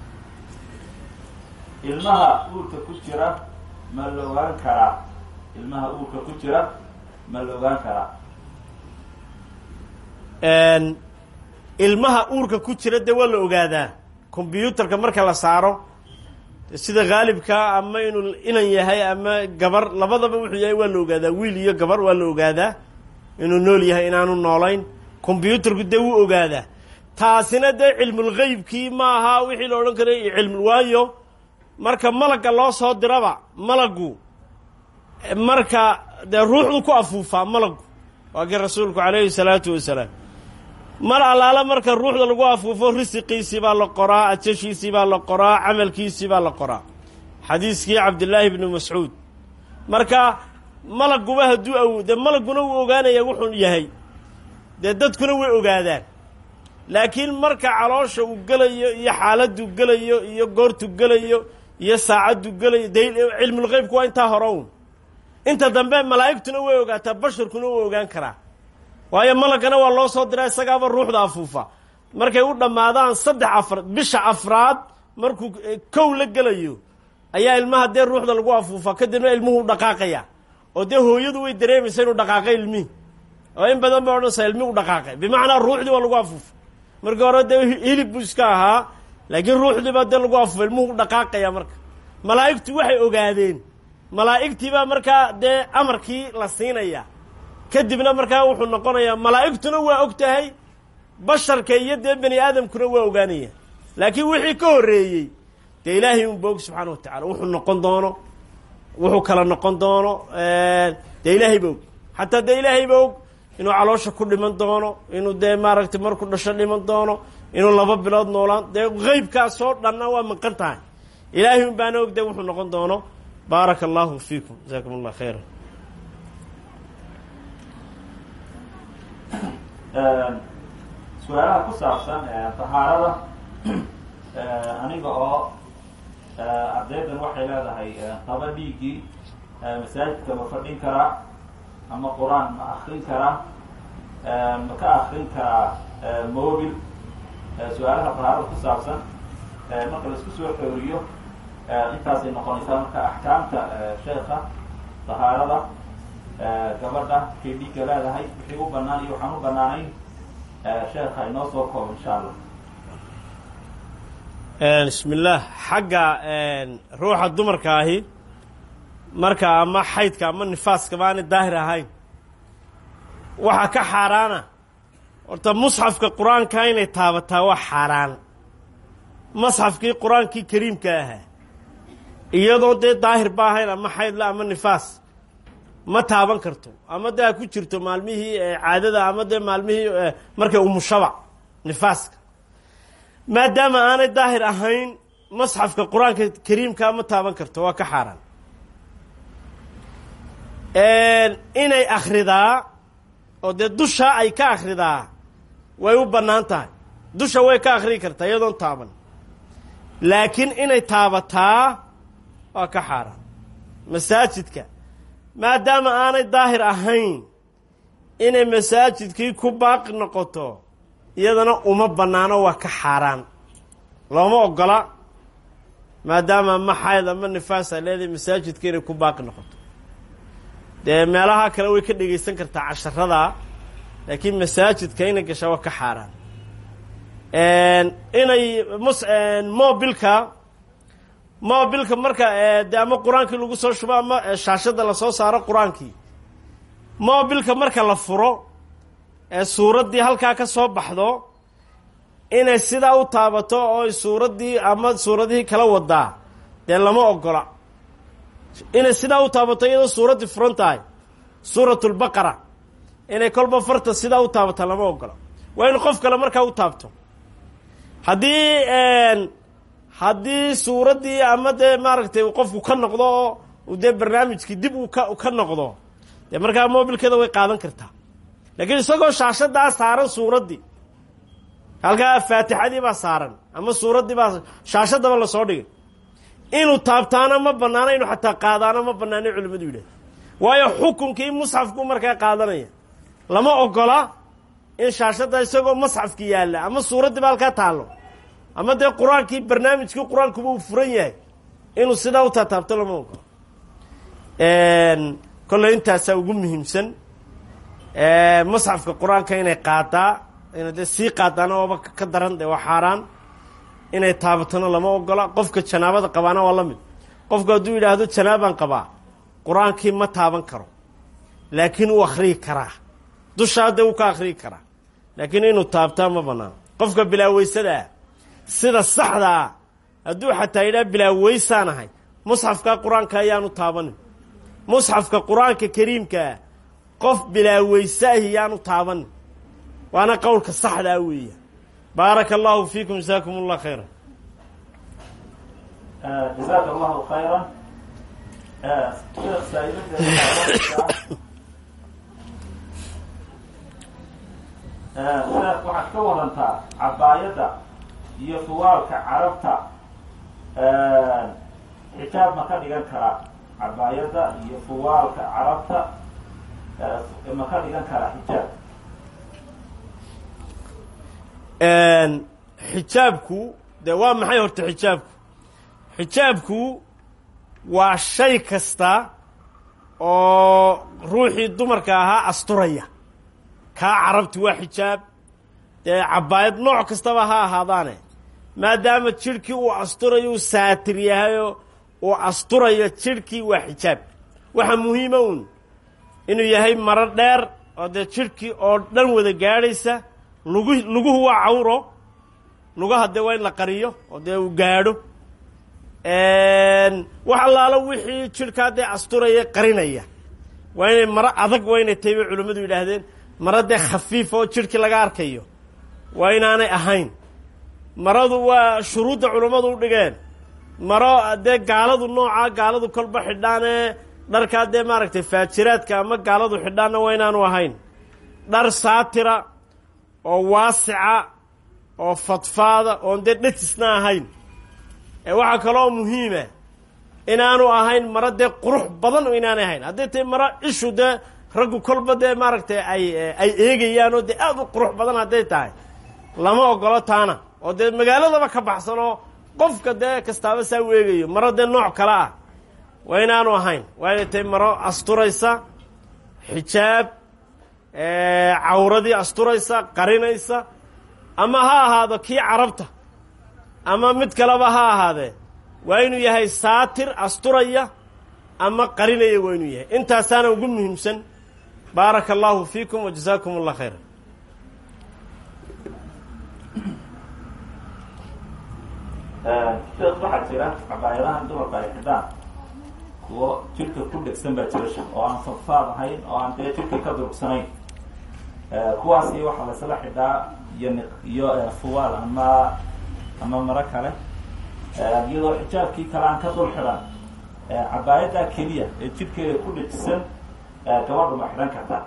ilmaha uurka ku jira ma la ogaan karaa ilmaha uurka ku jira ma la ogaan karaa ilmaha uurka ku jira dee waa la ogaadaa kombyuutarka marka la saaro sida haalibkaa ama inuu inan yahay ama gabar labadaba wuxuu yahay waa la ogaadaa wiil iyo gabar waa la ogaadaa inuu nool yahay inaanu noolayn kombyuutarku dee wuu ogaadaa taasina dee cilmulghaybkii ma aha wixii la odhan karay cilm waayo marka malagga loo soo diraba malaggu marka dee ruuxdu ku afuufaa malaggu waa kii rasuulku calayhi salaatu wasalaam mar allaale marka ruuxda lagu afuufo risiqiisii baa la qoraa ajashiisii baa la qoraa camalkiisii baa la qoraa xadiiskii cabdillaahi bni mascuud marka malagguba hadduu awo dee malagguna wuu ogaanaya wuxuu yahay dee dadkuna way ogaadaan laakiin marka caloosha uu gelayo iyo xaaladdu gelayo iyo goortu gelayo iyo saacaddu gelayo de cilmulghaybku waa intaa hore un inta dambe malaa'igtuna way ogaataa basharkuna wuu ogaan karaa waayo malaggana waa loo soo diraa isagaaba ruuxda afuufa markay u dhammaadaan saddex afar bisha afraad markuu kow la gelayo ayaa ilmaha dee ruuxda lagu afuufa kadibna ilmuhu dhaqaaqaya oo dee hooyadu way dareemaysa inuu dhaqaaqay ilmihii oo in badan bay odhanaysaa ilmihi u dhaqaaqay bimacnaa ruuxdii waa lagu afuufa markii hore dee hilib buu iska ahaa laakiin ruuxdii baa dee lagu afuufa ilmuhu u dhaqaaqaya marka malaa'igtu waxay ogaadeen malaa'igtii baa markaa dee amarkii la siinaya kadibna markaa wuxuu noqonayaa malaa'igtuna waa og tahay basharka iyo dee bani aadamkuna waa ogaanaya laakiin wixii ka horreeyey dee ilaahay unba og subxaana wa tacala wuxuu noqon doono wuxuu kala noqon doono dee ilaahay ba og xataa dee ilaahay ba og inuu caloosha ku dhiman doono inuu dee maaragtay markuu dhasho dhiman doono inuu laba bilood noolaan dee qeybkaasoo dhanna waa maqan tahay ilaahay un baana og dee wuxuu noqon doono baaraka allahu fiikum jazakum allah khayra su-aalaha ku saabsan tahaarada aniga oo ardaydan waxay leedahay qaba dhiiggii masaajidka ma fadhin karaa ama qur-aan ma akrin karaa ma ka akrin karaa mobil su-aalaha tahaarada ku saabsan marka la isku soo xooriyo intaasay noqonaysaa marka axkaamta sheekha tahaarada gabadha kay dhiigga leedahay wixii u banaan iyo waxaan u banaanayn sheekha inoo soo koobo insha allah bismi illaah xagga ruuxa dumarka ahi marka ama xaydka ama nifaaska ma aanay daahir ahayn waxaa ka xaaraana horta musxafka qur-aanka inay taabataa waa xaaraan masxafkii qur-aankii kariimka ahaa iyadoo dee daahir ba ahayn ama xaydla ama nifaas ma taaban karto ama dee ha ku jirto maalmihii caadada ama dee maalmihii markay umushaba nifaaska maadaama aanay daahir ahayn masxafka qur-aanka kariimkaa ma taaban karto waa ka xaaraan inay akhridaa oo dee dusha ay ka akhridaa way u bannaan tahay dusha way ka akhrii kartaa iyadoon taaban laakiin inay taabataa waa ka xaaraan masaajidka maadaama aanay daahir ahayn inay masaajidkii ku baaqi noqoto iyadana uma bannaano waa ka xaaraan looma ogola maadaama ama xayd ama nifaas ay leedahay masaajidka inay ku baaqi noqoto dee meelaha kale way ka dhegaysan kartaa casharada laakiin masaajidka inay gashaa waa ka xaaraan inay mus mobilka mobilka marka de ama qur-aankii lagu soo shubo ama shaashadda lasoo saaro qur-aankii mobilka marka la furo ee suuraddii halkaa ka soo baxdo inay sidaa u taabato oo suuraddii ama suuradihii kala wadaa dee lama ogola inay sidaa u taabato iyadoo suuraddii furan tahay suuratulbaqara inay kolba farta sidaa u taabata lama ogola waa in qof kale markaa u taabto haddii haddii suuraddii ama dee maaragtay qofku ka noqdo oo dee barnaamijkii dib uu ka ka noqdo dee markaa mobilkeeda way qaadan kartaa laakiin isagoo shaashadaa saaran suuraddii halkaa faatixadii baa saaran ama suuraddii baa shaashadaba lasoo dhigay inuu taabtaana ma banaano inuu xataa qaadaana ma banaanay culimmadu yidhahda waayo xukunkii musxafku markaa qaadanaya lama ogola in shaashadda isagoo masxafki yaalla ama suuraddii ba halkaa taallo ama dee qur-aankii barnaamijkii qur-aankuba uu furan yahay inuu sidaa u taataabto lama ogola kolley intaasaa ugu muhiimsan masxafka qur-aanka inay qaadaa inay dee sii qaadaana waaba ka daran dee waa xaaraan inay taabatona lama ogola qofka janaabada qabaana waa la mid qofku hadduu yidhaahdo janaabaan qabaa qur-aankii ma taaban karo laakiin uu akhriyi karaa dushaa dee uu ka akhriyi karaa laakiin inuu taabtaa ma banaano qofka bilaaweysada ah sida saxda ah hadduu xataa yidhaha bilaaweysaan ahay musxafka qur-aanka ayaanu taabanin musxafka qur-aanka kariimkaa qof bilaaweyse ahi yaanu taabanin waana qowlka saxdaa weeya baaraka allahu fiikum jasaakum allah khayra jazaaka allahu khayra sheekh saaidadeeda sheekh waxaad ka warantaa cabaayadda iyo fuwaalka carabta xijaab ma ka dhigan karaa cabaayadda iyo fuwaalka carabta ma ka dhigan karaa xijaab xijaabku dee waa maxay horta xijaabku xijaabku waa shay kasta oo ruuxii dumarka ahaa asturaya kaa carabti waa xijaab dee cabaayad nooc kastaba ha ahaadaane maadaama jidhkii uu asturayo uu saatir yahayoo uu asturayo jidhkii waa xijaab waxaa muhiima uun inuu yahay maro dheer oo dee jidhkii oo dhan wada gaadhaysa lugu luguhu waa cawro lugaha dee waa in la qariyo oo dee uu gaadho wax allaalo wixii jidhkaa dee asturaya qarinaya waa inay maro adag waa inay tahay bay culimmadu yidhaahdeen maro dee khafiifa oo jidhkii laga arkayo waa inaanay ahayn maradu waa shuruudda culummadu u dhigeen maro dee gaaladu noocaa gaaladu kolba xidhaanee dharkaa dee maaragtay faajiraadka ama gaaladu xidhaanna waa inaanu ahayn dhar saatira oo waasica oo fadfaada oon dee dhejisna ahayn ee waxaa kaloo muhiima inaanu ahayn maro dee qurux badan oo inaanay ahayn hadday tahay maro ishu dee raggu kolba dee maaragtay ay ay eegayaan oo dee aada u qurux badan hadday tahay lama ogolo taana oo dee magaaladaba ka baxsan oo qofka dee kastaaba saa u eegayo maro dee nooc kale ah waa inaanu ahayn waa inay tahay maro asturaysa xijaab cawradii asturaysa qarinaysa ama ha ahaado kii carabta ama mid kaleba ha ahaadee waa inuu yahay saatir asturaya ama qarinaya waa inuu yahay intaasaana ugu muhiimsan baaraka allahu fiikum wa jasaakum allah khayra sheekh waxaa jira cabaayadahan dumarka ay xidhaan kuwo jidhka ku dhegsan baa jira oo aan fadfaad ahayn oo aan dee jidhka ka durugsanayn kuwaasi waxaa laysla xidhaa iyo iyo fuwaal ama ama maro kale iyadoo xijaabkii kale aan ka dul xidhan cabaayaddaa keliya ee jidhkeeda ku dhejisan gabadhu ma xidhan kartaa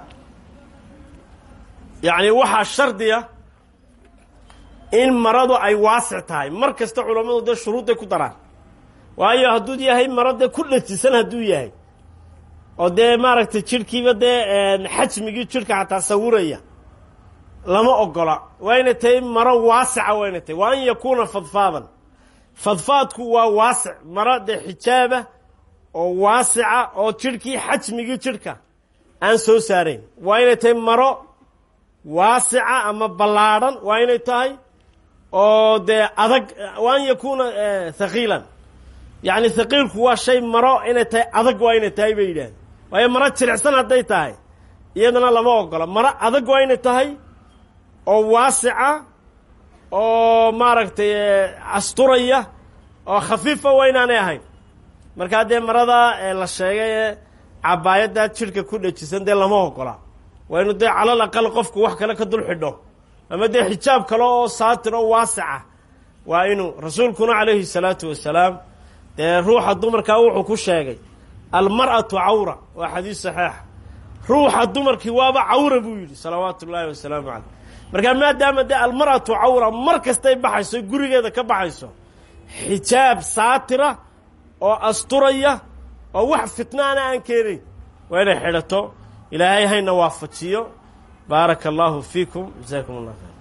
yacni waxaa shardiya in maradu ay waasic tahay mar kasta culammadu dee shuruudday ku daraan waayo hadduu yahay maro dee ku dhejisan hadduu yahay oo dee maaragtay jidhkiiba dee xajmigii jidhka xataa sawiraya lama ogola waa inay tahay maro waasica waa inay tahay waa an yakuuna fadfaadan fadfaadku waa waasic maro dee xijaaba oo waasica oo jidhkii xajmigii jidhka aan soo saarayn waa inay tahay maro waasica ama ballaadhan waa inay tahay oo dee adag wa an yakuuna thaqiilan yacni haqiilku waa shay maro inay tahay adag waa inay tahay bay yidhahdeen waayo maro jilicsan hadday tahay iyadana lama ogola maro adag waa inay tahay oo waasica oo maaragtay asturaya oo khafiifa waa inaanay ahayn markaa dee marada la sheegay ee cabaayaddaa jidhka ku dhejisan dee lama ogola waa inu dee calal aqal qofku wax kale ka dul xidho ama dee xijaab kale oo saatir oo waasica waa inuu rasuulkuna calayhi salaatu wasalaam dee ruuxa dumarkaa wuxuu ku sheegay almar'atu cawra waa xadiis saxiixa ruuxa dumarkii waaba cawra buu yidhi salawaatu ullaahi wasalaamu caleyh markaa maadaama dee almar'atu cawra mar kastay baxayso gurigeeda ka baxayso xijaab saatira oo asturaya oo wax fitnaana aan keenayn waa inay xidhato ilaahay hayna waafajiyo baaraka allahu fiikum jasaakum allah khayr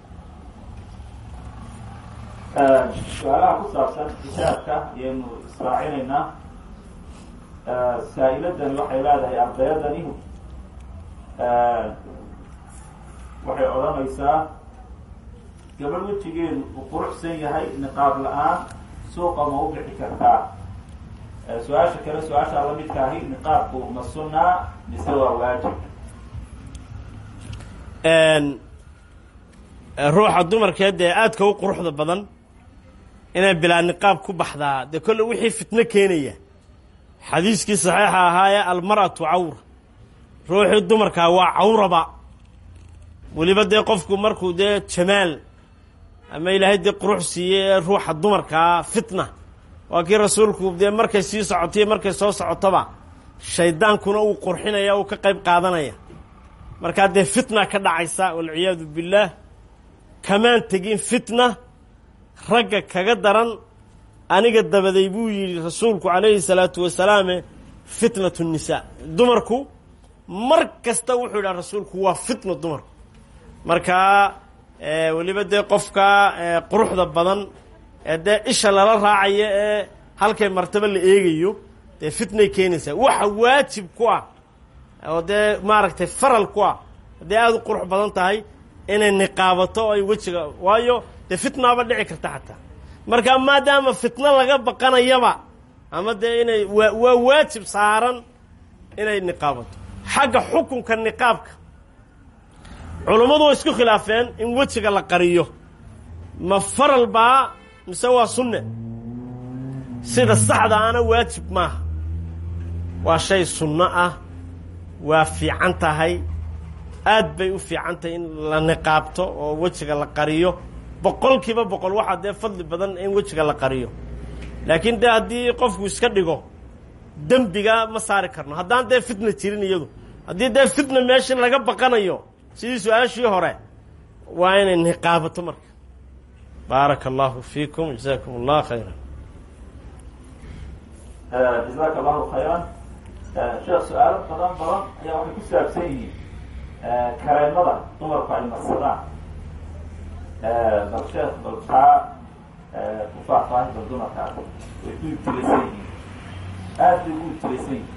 su-aalaha ku saabsan xijaabka ayaynu israacinaynaa saa-iladani waxay leedahay ardayadani waxay odhanaysaa gabadh wejigeedu uu quruxsan yahay niqaab la-aan suuqa ma u bixi kartaa su-aasha kale su-aashaa la midka ahi niqaabku ma sunnaa mise waa waajib ruuxa dumarkeed dee aadka u quruxda badan inay bilaa niqaab ku baxdaa dee kolle wixii fitno keenaya xadiiskii saxiixa ahaayee almar'atu cawra ruuxii dumarkaa waa cawraba weliba dee qofku markuu dee jamaal ama ilaahay dee qurux siiyey ee ruuxa dumarkaa fitna waa kii rasuulku dee markay sii socotiyo markay soo socotaba shaydaankuna uu qurxinaya uu ka qayb qaadanaya markaa dee fitna ka dhacaysa walciyaadu billaah kamaan tegin fitna ragga kaga daran aniga dabaday buu yidhi rasuulku calayhi salaatu wasalaame fitnatu nisaa dumarku mar kasta wuxuu yidhaha rasuulku waa fitna dumarku markaa weliba dee qofka quruxda badan ee dee isha lala raacayo ee halkay martaba la eegayo dee fitnay keenaysaa waxa waajib ku ah oo dee maaragtay faral ku ah haddee aada u qurux badan tahay inay niqaabato ay wejiga waayo dee fitnaaba dhici karta xataa marka maadaama fitno laga baqanayaba ama dee inay waa waa waajib saaran inay niqaabato xagga xukunka niqaabka culummadu way isku khilaafeen in wejiga la qariyo ma faral baa mise waa sunne sida saxda ana waajib maaha waa shay sunno ah waa fiican tahay aad bay u fiican tahay in la niqaabto oo wejiga la qariyo boqol kiiba boqol waxaa dee fadli badan in wejiga la qariyo laakiin dee haddii qofku iska dhigo dembiga ma saari karno haddaan dee fitna jirin iyadu haddii dee fitna meeshii laga baqanayo sidii su-aashii hore waa inay niqaabato marka baaraka allahu fiikum jasaakum allah khayra jazaaka allahu khayran sheekh su-aalo badan badan ayaa waxay ku saabsan yihiin kareemada dumarku ay marsadaan bal sheekh bal taa ku faahfaahin bal dumarkaas way ku ibtilaysan yihiin aad bay ugu ibtilaysan yihiin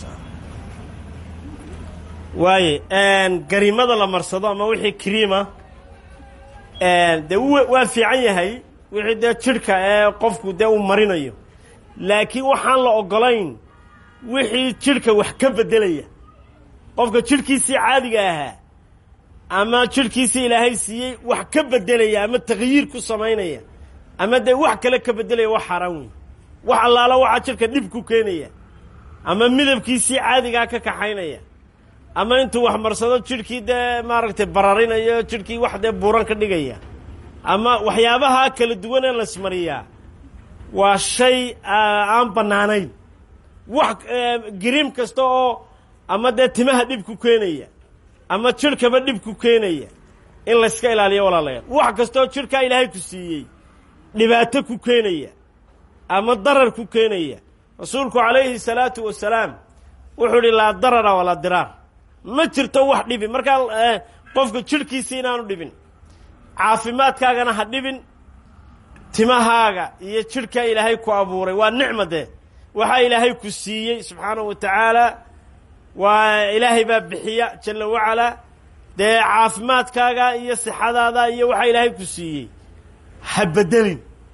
waaye garimada la marsado ama wixii kriima dee waa fiican yahay wixii dee jidhka ee qofku dee uu marinayo laakiin waxaan la ogolayn wixii jidhka wax ka beddelaya qofka jidhkiisii caadiga ahaa ama jidhkiisii ilaahay siiyey wax ka beddelaya ama takyiir ku samaynaya ama dee wax kale ka beddelaya wax xaaraan wey wax allaala waxaa jidhka dhib ku keenaya ama midabkiisii caadigaa ka kaxaynaya ama intuu wax marsado jidhkii dee maaragtay bararinayo jidhkii wax dee buuran ka dhigaya ama waxyaabaha kala duwan ee laismariyaa waa shay aan bannaanayn wax gariim kasta oo ama dee timaha dhib ku keenaya ama jidhkaba dhib ku keenaya in layska ilaaliyo walaalayaal wax kastaoo jidhkaa ilaahay ku siiyey dhibaato ku keenaya ama darar ku keenaya rasuulku calayhi salaatu wasalaam wuxuu idhi laa darara walaa diraar ma jirto wax dhibi markaa qofka jidhkiisi inaanu dhibin caafimaadkaagana ha dhibin timahaaga iyo jidhkaa ilaahay ku abuuray waa nicma dee waxaa ilaahay ku siiyey subxaanahu wa tacaala waa ilaahay baa bixiya jalla wacalaa dee caafimaadkaaga iyo sixadaada iyo waxaa ilaahay ku siiyey ha beddelin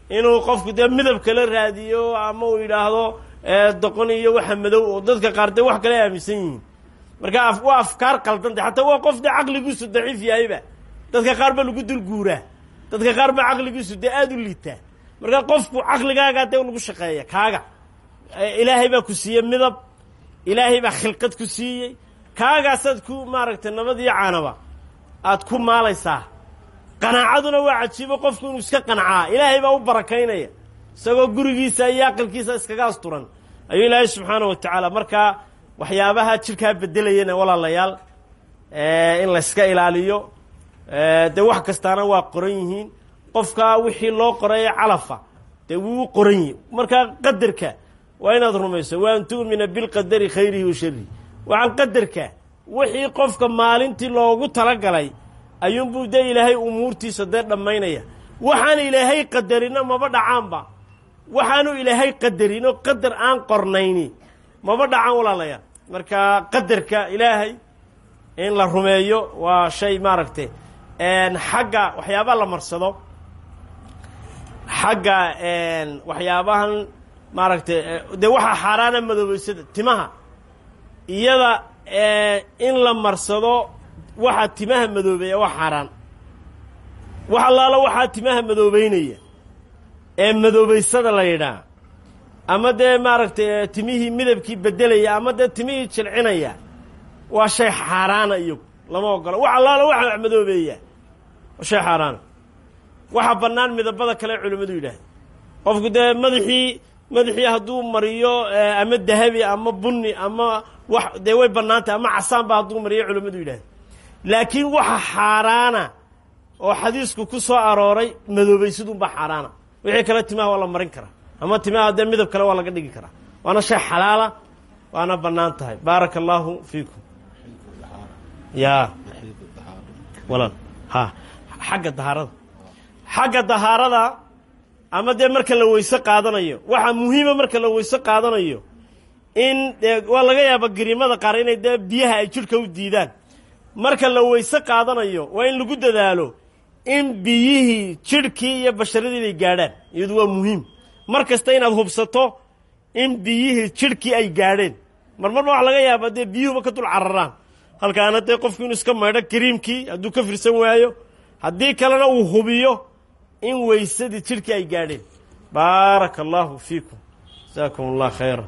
inuu qofku dee midab kala raadiyo ama uu yidhaahdo doqon iyo waxa madow oo dadka qaar dee wax kale aaminsan yihiin marka waa afkaar qaldan de xataa waa qof dee caqligiisu daciif yahayba dadka qaar ba lagu dul guuraa dadka qaar ba caqligiisu dee aada u liitaa marka qofku caqligaagaa dee lagu shaqeeya kaaga ilaahay baa ku siiyey midab ilaahay baa khilqad ku siiyey kaagaasaad ku maaragtay nabad iyo caanaba aad ku maalaysaa qanaacaduna waa cajiibo qofku inuu iska qancaa ilaahay baa u barakaynaya isagoo gurigiisa iyo aqalkiisa iskaga asturan ayuu ilaahay subxaana wa tacaala markaa waxyaabaha jirkaa bedelayana walaalayaal in layska ilaaliyo dee wax kastaana waa qoran yihiin qofka wixii loo qoraye calafa dee wuu qoran yihi markaa qadarka waa inaad rumayso wa an tu'mina bilqadari khayrihi wa sharihi waxaan qadarka wixii qofka maalintii loogu talagalay ayuunbuu dee ilaahay umuurtiisa dee dhammaynaya waxaan ilaahay qadarina maba dhacaanba waxaanu ilaahay qadarin oo qadar aan qornayni maba dhacaan walaalayaal marka qadarka ilaahay in la rumeeyo waa shay maaragtay xagga waxyaabaa la marsado xagga waxyaabahan maaragtay dee waxaa xaaraana madoobeysada timaha iyada in la marsado waxa timaha madoobeeya waa xaaraan wax allaalo waxaa timaha madoobeynaya ee madoobeysada la yidhaah ama dee maaragtay timihii midabkii bedelaya ama dee timihii jilcinaya waa shay xaaraana iyagu lama ogola wax allaalo waxa wax madoobeeya waa shay xaaraana waxa bannaan midabada kale culimmadu yidhaahda qofku dee madaxii madaxii hadduu mariyo ama dahabi ama bunni ama wax dee way bannaantay ama casaanba hadduu mariyo culimmadu yidhahda laakiin waxa xaaraana oo xadiisku ku soo arooray madoobaysadunbaa xaaraana wixii kale timaha waa la marin karaa ama timaha dee midab kale waa laga dhigi karaa waana shay xalaala waana bannaan tahay baaraka allaahu fiikum ya walaal ha xagga dahaarada xagga dahaarada ama dee marka la weyse qaadanayo waxaa muhiima marka la weyse qaadanayo in dee waa laga yaaba gariimada qaar inay dee biyaha ay jidhka u diidaan marka la weyse qaadanayo waa in lagu dadaalo in biyihii jidhkii iyo basharadii inay gaadhaan iyadu waa muhiim mar kasta inaad hubsato in biyihii jidhkii ay gaadheen marmarba waxa laga yaaba dee biyuhuba ka dul cararaan halkaana dee qofku inuu iska maydho kariimkii hadduu ka firsan waayo haddii kalena uu hubiyo in weysadii jidhkii ay gaadheen baaraka allaahu fiikum jasaakum allah khayra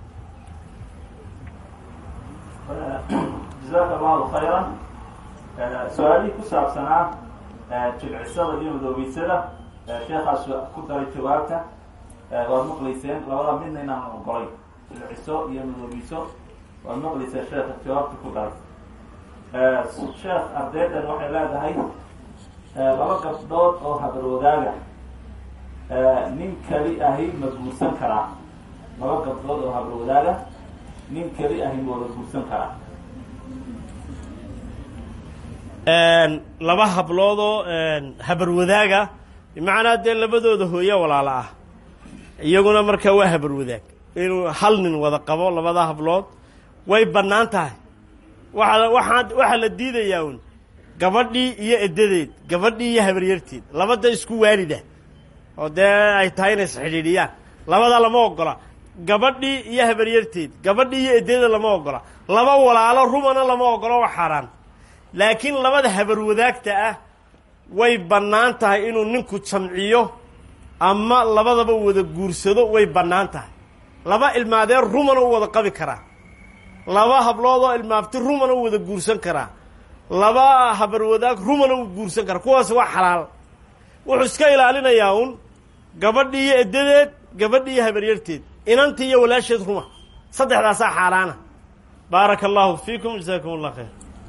jazaaka allahu khayran su-aalihii ku saabsanaa jilcisada iyo madoobeysada sheekhaas ku daray jawaabta waad maqlayseen labada midna inaan ogolay jilciso iyo madoobeyso waad maqlayseen sheekha jawaabta ku daray sheekh ardaydan waxay leedahay laba gabdhood oo habarwadaaga nin keli ahi ma guursan karaa laba gabdhood oo habarwadaaga nin keli ahi ma wada guursan karaa laba habloodoo habarwadaaga bimacnaa dee labadooda hooye walaalo ah iyaguna markaa waa habarwadaag inuu hal nin wada qabo labada hablood way bannaan tahay waa waxaa waxaa la diidayaa un gabadhii iyo eddadeed gabadhii iyo habaryarteed labada isku waalida oo dee ay tahay inay isxidhiidhiyaan labadaa lama ogola gabadhii iyo habaryarteed gabadhii iyo eddadeed lama ogola laba walaalo rumana lama ogola waa xaaraan laakiin labada habarwadaagta ah way bannaan tahay inuu ninku jamciyo ama labadaba wada guursado way bannaan tahay laba ilmaadee rumana u wada qabi karaa laba habloodoo ilmaabti rumana u wada guursan karaa laba habarwadaag rumana u guursan karaa kuwaas waa xalaal wuxuu iska ilaalinayaa un gabadhii iyo eddadeed gabadhii iyo habaryarteed inantii iyo walaasheed ruma saddexdaasaa xaaraana baaraka allahu fiikum jasaakum allah khayr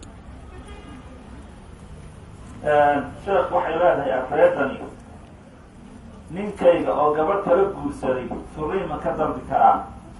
sheekh waxay leedahay afreedani ninkayga oo gabadh kala guursaday furiin ma ka dambi karaa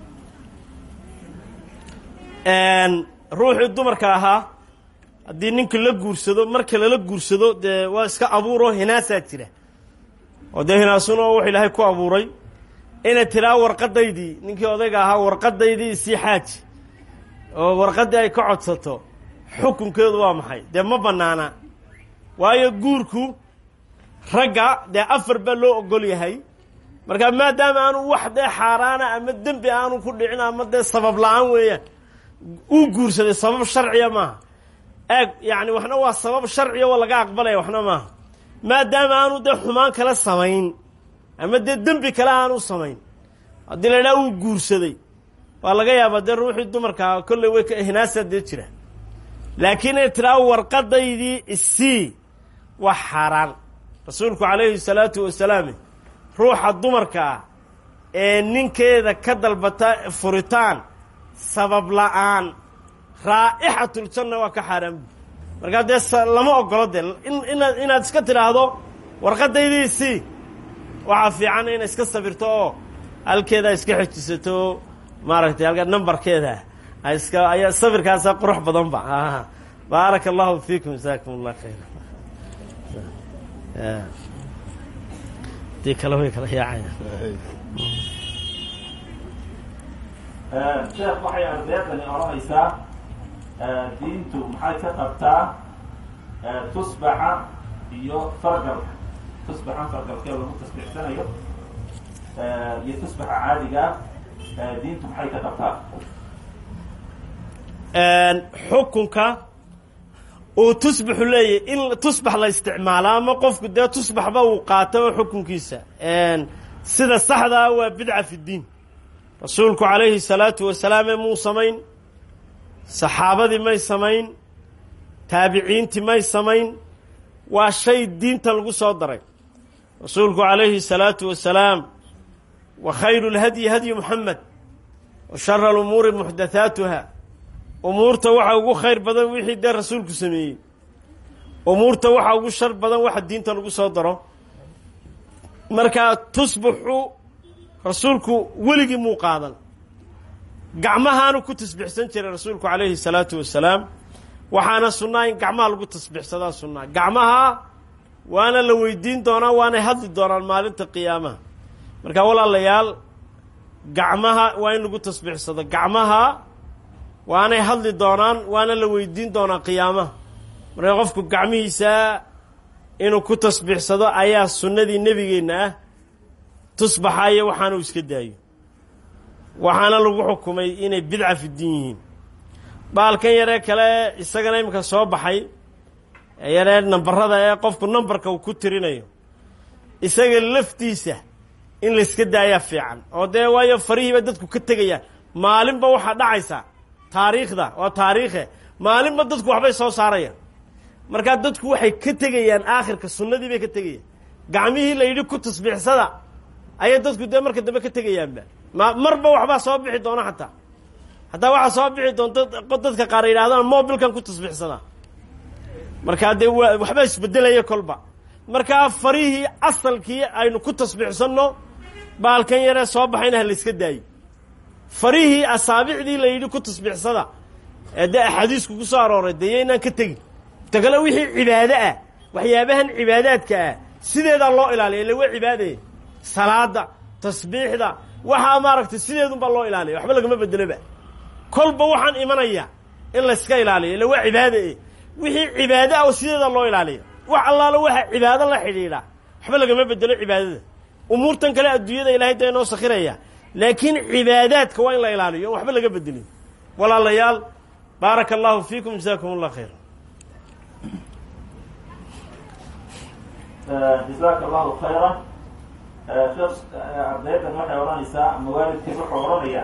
ruuxii dumarka ahaa haddii ninka la guursado marka lala guursado dee waa iska abuuroo hinaasaa jira oo dee hinaasuna wuxuu ilaahay ku abuuray inay tiraa warqadaydii ninkii odayga ahaa warqadaydii isii xaaji oo warqaddii ay ka codsato xukunkeedu waa maxay dee ma bannaana waayo guurku ragga dee afar baa loo ogol yahay marka maadaama aanu wax dee xaaraana ama dembi aanu ku dhicin ama dee sabab la-aan weeyaan uu guursaday sabab sharciya maaha eeg yacni waxna waa sabab sharciya oo laga aqbalaya waxna maaha maadaama aanu dee xumaan kale samayn ama dee dembi kale aanu samayn haddii la idhaha uu guursaday waa laga yaabaa dee ruuxii dumarkaa kolley way ka hinaasaa dee jira laakiin ay tiraa warqadaydii isii waa xaaraan rasuulku calayhi salaatu wasalaam ruuxa dumarka ah ee ninkeeda ka dalbata furitaan sabab la-aan raa'ixatuljanna waa ka xaaraan bu markaa dee lama ogolo dee inaad inaad iska tidhaahdo warqadaydii isii waxaa fiican inay iska sabirto oo halkeeda iska xejisato maaragtay halka numbarkeeda iska ayaa sabirkaasa qurux badan ba baaraka allahu fiikum jasaakum allah khayra dii kale way kala yaacaya sheekh waxay ardeedani odhanaysaa diintu maxay ka qabtaa tusbaxa iyo fargalka tusbaxan fargalkee lagu tasbiixsanayo iyo tusbaxa caadigaa diintu maxay ka qabtaa xukunka uu tusbaxu leeyahy in tusbax la isticmaalo ama qofku dee tusbaxba uu qaato oo xukunkiisa sida saxdaa waa bidca fi ddiin rasuulku calayhi salaatu wasalaam ee muu samayn saxaabadii may samayn taabiciintii may samayn waa shay diinta lagu soo daray rasuulku calayhi salaatu wasalaam wa khayru lhadyi hadyu muxamed wa shara alumuuri muxdathaatuha umuurta waxa ugu khayr badan wixii dee rasuulku sameeyey umuurta waxa ugu shar badan waxa diinta lagu soo daro markaa tusbaxu rasuulku weligii muu qaadan gacmahaanu ku tasbixsan jiray rasuulku calayhi salaatu wasalaam waxaana sunnaa in gacmaha lagu tasbixsadaa sunnaa gacmaha waana la weydiin doonaa waanay hadli doonaan maalinta qiyaamaha marka walaalayaal gacmaha waa in lagu tasbixsado gacmaha waanay hadli doonaan waana la weydiin doonaa qiyaamaha marka qofku gacmihiisa inuu ku tasbixsado ayaa sunnadii nebigeenna ah tusbaxayo waxaanu iska daayo waxaana lagu xukumay inay bidca fi diin yihiin baalkan yaree kale isagana iminka soo baxay yaree nambarada ee qofku nambarka uu ku tirinayo isaga laftiisa in layska daayaa fiican oo dee waayo farihiiba dadku ka tegayaan maalinba waxaa dhacaysa taariikhda waa taariikhe maalinba dadku waxbay soo saarayaan markaa dadku waxay ka tegayaan aakhirka sunnadii bay ka tegayaan gacmihii la yidhi ku tasbiixsada ayay dadku dee marka dambe ka tegayaanba ma marba waxbaa soo bixi doona xataa hataa waxaa soo bixi doonta dadka qaar yidhahdaan mobilkan ku tasbiixsada markaa dee waa waxbaa isbedelaya kolba markaa farihii asalkii aynu ku tasbiixsanno baalkan yaree soo baxayna ha layska daayo farihii asaabicdii la yidhi ku tasbiixsada ee dee axaadiisku ku soo arooray dee yaynaan ka tegin ta kale wixii cibaado ah waxyaabahan cibaadaadka ah sideedaa loo ilaaliya ille waa cibaadaya salaada tasbiixda waxaa maaragtay sideedunbaa loo ilaaliya waxba lagama bedeloba kolba waxaan imanaya in layska ilaaliyo ille waa cibaada e wixii cibaado ah oo sideedaa loo ilaaliya wax allaalo waxa cibaado la xidhiidha waxba lagama bedelo cibaadada umuurtan kale adduunyada ilahay dee inoo sakhiraya laakiin cibaadaadka waa in la ilaaliyo waxba laga bedelin walaalayaal baaraka allahu fiikum jasaakum allah khayra jazaaka allahu khayra sheekh ardaydan waxay odhanaysaa ama waalidkiis wuxuu odhanaya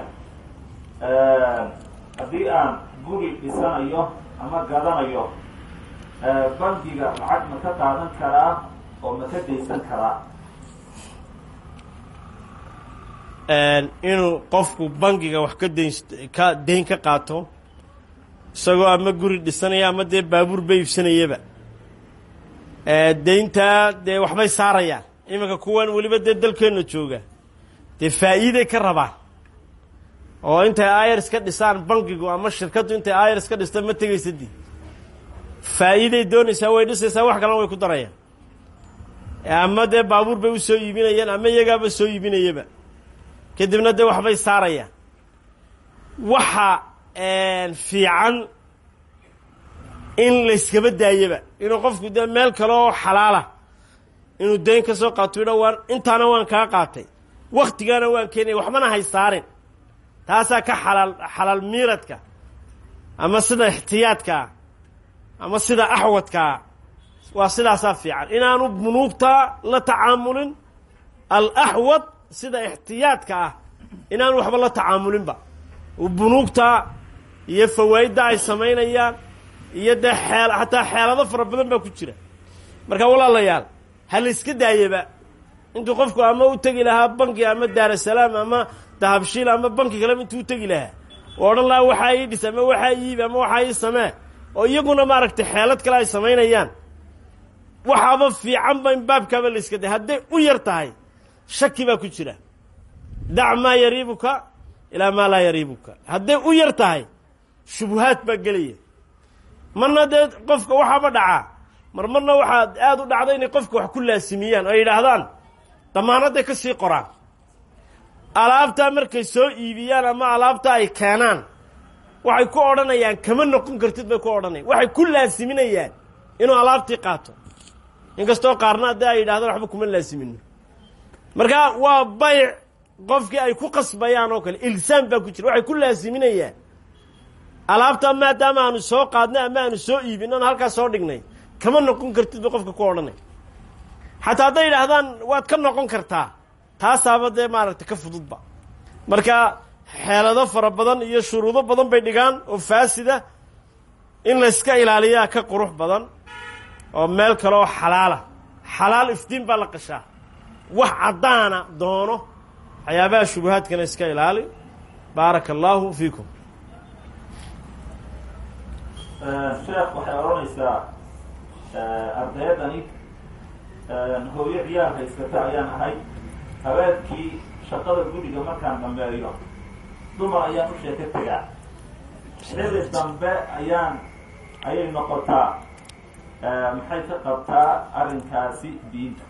haddii aan guri dhisanayo ama gadanayo bangiga lacag ma ka qaadan karaa oo ma ka daysan karaa inuu qofku bangiga wax ka dayn ka dayn ka qaato isagoo ama guri dhisanaya ama dee baabuur ba iibsanayaba deyntaa dee waxbay saarayaan iminka kuwan weliba dee dalkeenna jooga dee faa'iiday ka rabaan oo intay ayrs ka dhisaan bangigu ama shirkaddu intay ayrs ka dhista ma tegaysadii faa'iiday doonaysaa way dhisaysaa wax kalena way ku darayaan ama dee baabuur bay u soo iibinayaan ama iyagaaba soo iibinayaba kadibna dee waxbay saarayaan waxa fiican in layskaba daayaba inuu qofku dee meel kale oo xalaala inuu dayn ka soo qaato idha waan intaana waan kaa qaatay waktigaana waan keenaya waxbana hay saarin taasaa ka xalaal xalaal miiradka ama sida ixtiyaadkaa ama sida axwadkaa waa sidaasaa fiican inaanu bunuugtaa la tacaamulin alaxwad sida ixtiyaadka ah inaanu waxba la tacaamulinba bunuugtaa iyo fawaa'idda ay samaynayaan iyo dee xeel xataa xeelado fara badan baa ku jira marka walaalayaal ha la iska daayaba intuu qofku ama u tegi lahaa banki ama daarasalaam ama dahabshiil ama banki kaleba intuu u tegi lahaa oo odhan lahaa waxaa ii dhis ama waxaa iibi ama waxaa ii samee oo iyaguna maaragtay xeelad kale ay samaynayaan waxaaba fiicanba in baabkaaba la iska day hadday u yar tahay shaki baa ku jira dac maa yariibuka ilaa maa laa yariibuka hadday u yar tahay shubuhaad baa gelaya marna dee qofka waxaaba dhacaa mar marna waxaa aada u dhacda inay qofka wax ku laasimiyaan oo yidhaahdaan damaanadday ka sii qoraan alaabtaa markay soo iibiyaan ama alaabta ay keenaan waxay ku odhanayaan kama noqon kartid bay ku odhanayan waxay ku laasiminayaan inuu alaabtii qaato inkastoo qaarna haddii ay yidhahdaan waxba kuma laasimino marka waa bayc qofkii ay ku qasbayaan oo kale ilsaam baa ku jira waxay ku laasiminayaan alaabta maadaama aanu soo qaadnay ama aanu soo iibin oon halkaas soo dhignay kama noqon kartid bay qofka ku odhanay xataa hadday yidhaahdaan waad ka noqon kartaa taasaaba dee maaragtay ka fududba marka xeelado fara badan iyo shuruudo badan bay dhigaan oo faasida in layska ilaaliyaa ka qurux badan oo meel kale oo xalaala xalaal iftiin baa la qashaa wax caddaana doono waxyaabaha shubuhaadkana iska ilaali baaraka allaahu fiikum sheekh waxay odhanaysaa ardayaddani hooyo ciyaar haysata ayaan ahay habeenkii shaqada guriga markaan dambeeyo dumar ayaan u sheeko tegaa xilli dambe ayaan ayay noqotaa maxay ka qabtaa arrinkaasi diinta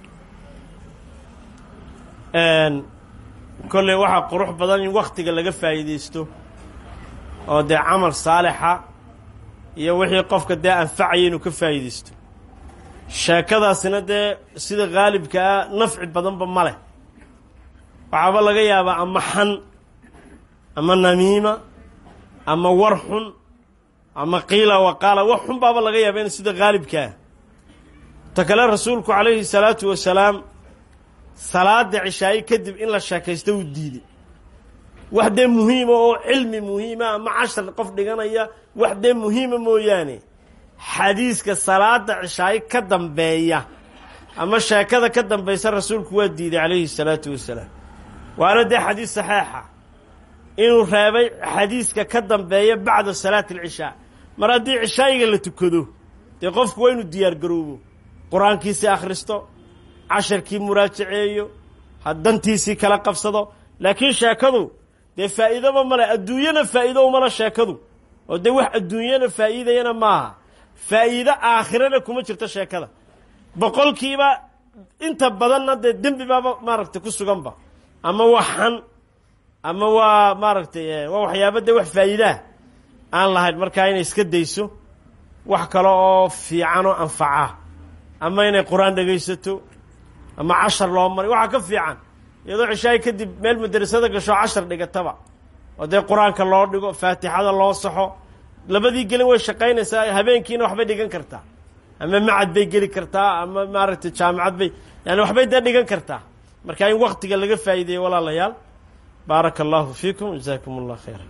kolley waxaa qurux badan in waktiga laga faa'iidaysto oo dee camal saalixa iyo wixii qofka dee anfacaya inuu ka faa'iidaysto sheekadaasina dee sida haalibka ah nafci badanba ma leh waxaaba laga yaabaa ama xan ama namiima ama war xun ama qiila waqaala wax xun baaba laga yaaba in sida haalibkaa ta kale rasuulku calayhi salaatu wasalaam salaada cishaaye kadib in la sheekaysto uu diiday wax dee muhiima oo cilmi muhiima ama cashar qof dhiganaya wax dee muhiima mooyaane xadiiska salaada cishaaye ka dambeeya ama sheekada ka dambaysa rasuulku waa diiday calayhi salaatu wasalaam waana dee xadiis saxeixa inuu reebay xadiiska ka dambeeya bacda salaati alcishaa mar haddii cishaayiga la tukado dee qofku waa inuu diyaar garoobo qur-aankiisii akhristo casharkii muraajaceeyo dantiisii kala qabsado laakiin sheekadu dee faa'iidoba male adduunyana faa'iido umala sheekadu oo dee wax adduunyana faa'iidayana maaha faa'iido aakhirana kuma jirto sheekada boqolkiiba inta badanna dee dembi baaba maaragtay ku suganba ama waa xan ama waa maaragtay waa waxyaaba dee wax faa'iidaah aan lahayn markaa inay iska dayso wax kale oo fiican oo anfaca ama inay qur-aan dhegaysato ama cashar loo maray waxaa ka fiican iyadoo cishaay kadib meel madrasada gasho cashar dhigataba oo dee qur-aanka loo dhigo faatixada loo saxo labadii gelin way shaqaynaysaa habeenkiina waxbay dhigan kartaa ama macad bay geli kartaa ama maaragtay jaamacad bay yani waxbay dee dhigan kartaa marka in waktiga laga faa'iideeyo walaalayaal baaraka allahu fiikum jazaakum allah khayra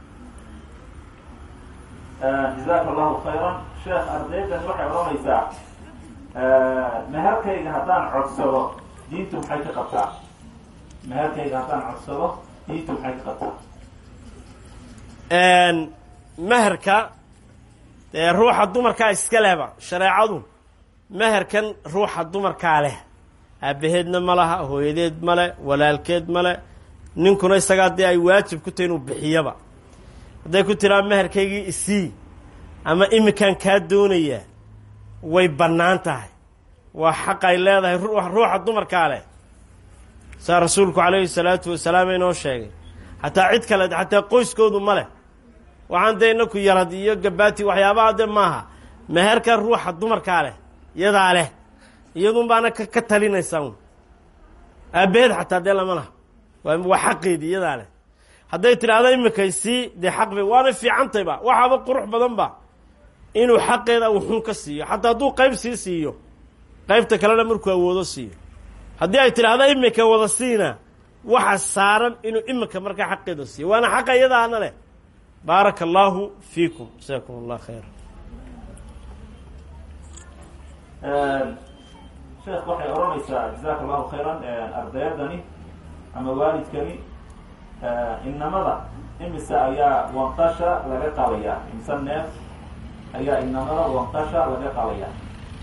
jazaaka allahu khayran sheekh ardaydan waxay odhanaysaa meherkayga haddaan codsado diintu maxay ka qabtaa meherkayga haddaan codsado diintu maxay ka qabtaa meherka dee ruuxa dumarkaa iska lehba shareecadu meherkan ruuxa dumarkaa leh aabaheedna ma laha hooyadeed male walaalkeed male ninkuna isagaa dee ay waajib ku tahay inuu bixiyaba hadday ku tiraa meherkaygii isii ama iminkaan kaa doonayaa way bannaan tahay waa xaq ay leedahay ruuxa dumarkaa leh saa rasuulku calayhi salaatu wasalaam inoo sheegay xataa cid kale xataa qoyskoodu ma leh waxaan dee inaku yarad iyo gabaati waxyaabaha de maaha meherka ruuxa dumarkaa leh iyadaa leh iyadun baana ka talinaysaa un aabbaheed xataa dee lama laha waa waa xaqeedii iyadaa leh hadday tidhaahdo imikay sii dee xaq bay waana fiicantayba waxaaba qurux badan ba inuu xaqeeda wuxun ka siiyo xataa hadduu qayb sii siiyo qaybta kalena markuu awoodo siiyo haddii ay tidhaahdo imika wada siina waxa saaran inuu imika markaa xaqeeda siiyo waana xaqa iyadaana leh baaraka allaahu fiikum jasaakum allah khayra sheekh waxay odhanaysaa jazaaka allahu khayran ardayaddani ama waalidkani inamada imise ayaa wanqasha laga qabayaa imise neef ayaa inamada wanqasha laga qabayaa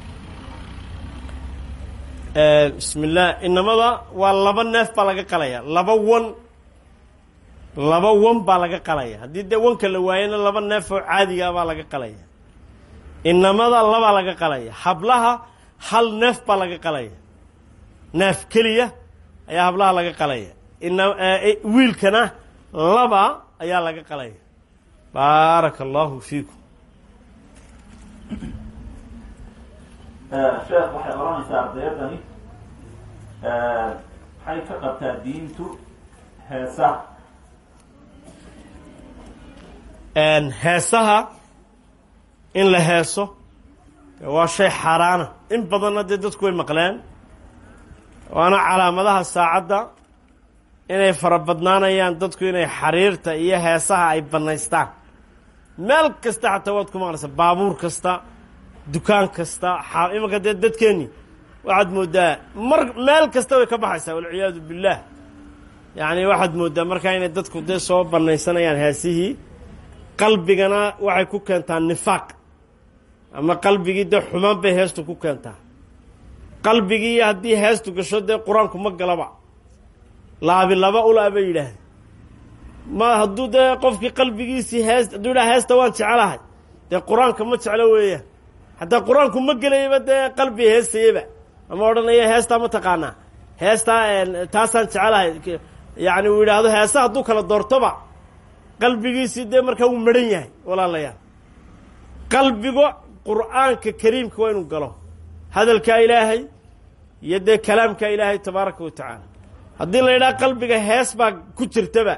bismi illah inamada waa laba neef baa laga qalaya laba wan laba wan baa laga qalaya haddii dee wanka la waayana laba neef oo caadiga baa laga qalaya inamada labaa laga qalaya hablaha hal neef baa laga qalaya neef keliya ayaa hablaha laga qalaya ina wiilkana laba ayaa laga qalaya baaraka allahu fiikum sheekh waxay odhanaysaa ardayaddani maxay ka qabtaa diintu heesaha heesaha in la heeso waa shay xaaraana in badanna dee dadku way maqleen waana calaamadaha saacadda inay farabadnaanayaan dadku inay xariirta iyo heesaha ay bannaystaan meel kasta xataa waad ku maqlaysaa baabuur kasta dukaan kasta imanka dee dadkeenni waxaad mooddaa mar meel kasta way ka baxaysaa walciyaadu billaah yacni waxaad mooddaa markaa inay dadku dee soo bannaysanayaan heesihii qalbigana waxay ku keentaa nifaaq ama qalbigii dee xumaan bay heestu ku keentaa qalbigii haddii heestu gasho dee qur-aanku ma galaba laabi laba ula bay yidhaahdeen ma hadduu dee qofkii qalbigiisii hees hadduu yidhaha heesta waan jecelahay dee qur-aanka ma jeclo weeyaan hataa qur-aanku ma gelayaba dee qalbi heestayaba ama odhanaya heestaa ma taqaanaa heestaa taasaan jecelahay yacni uu yidhaahdo heesa hadduu kala doortoba qalbigiisii dee markaa wuu maran yahay walaalayaal qalbiga qur'aanka kariimka waa inuu galo hadalkaa ilaahay iyo dee kalaamka ilaahay tabaaraka wa tacaala haddii la yidhaha qalbiga hees baa ku jirtaba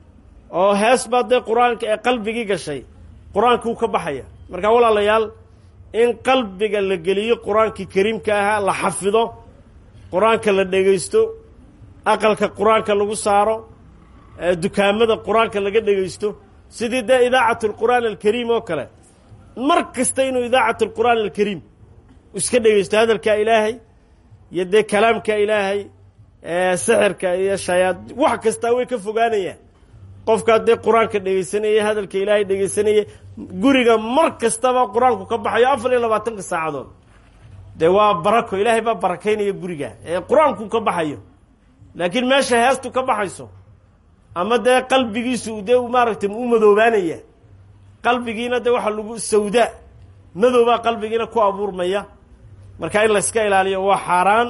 oo hees baa dee qur-aanka ee qalbigii gashay qur-aanka wuu ka baxaya marka walaalayaal in qalbiga la geliyo qur-aankii kariimka ahaa la xafido qur-aanka la dhegaysto aqalka qur-aanka lagu saaro dukaamada qur-aanka laga dhegaysto sidii dee idaacat alqur'aan alkariim oo kale mar kasta inuu idaacat alqur'aan alkariim iska dhegaysto hadalka ilaahay iyo dee kalaamka ilaahay sixirka iyo shayaa wax kastaa way ka fogaanayaan qofkaa dee qur-aanka dhegaysanaya hadalka ilaahay dhegaysanaya guriga mar kastaba qur-aanku ka baxayo afar iyo labaatanka saacadood dee waa barako ilaahay baa barakaynaya guriga ee qur-aanku ka baxayo laakiin meesha heestu ka baxayso ama dee qalbigiisu dee maaragtay u madoobaanaya qalbigiina dee waxaa lagu sawdaa madoobaa qalbigiina ku abuurmaya marka in layska ilaaliyo waa xaaraan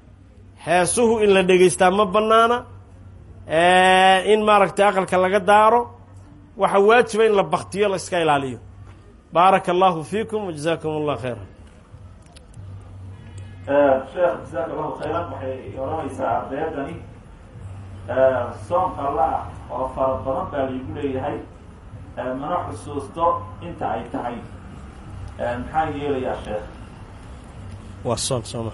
heesuhu in la dhegaystaa ma bannaana in maaragtay aqalka laga daaro waxaa waajiba in la baktiyo la iska ilaaliyo baaraka allahu fiikum wajazaakum allah khayra sheekh jazaaka allahu khayran waxay odhanaysaa ardayaddani soom alla ah oo fara badan baa laigu leeyahay mana xusuusto inta ay tahay maxaan yeelayaa sheekh waa soom sooma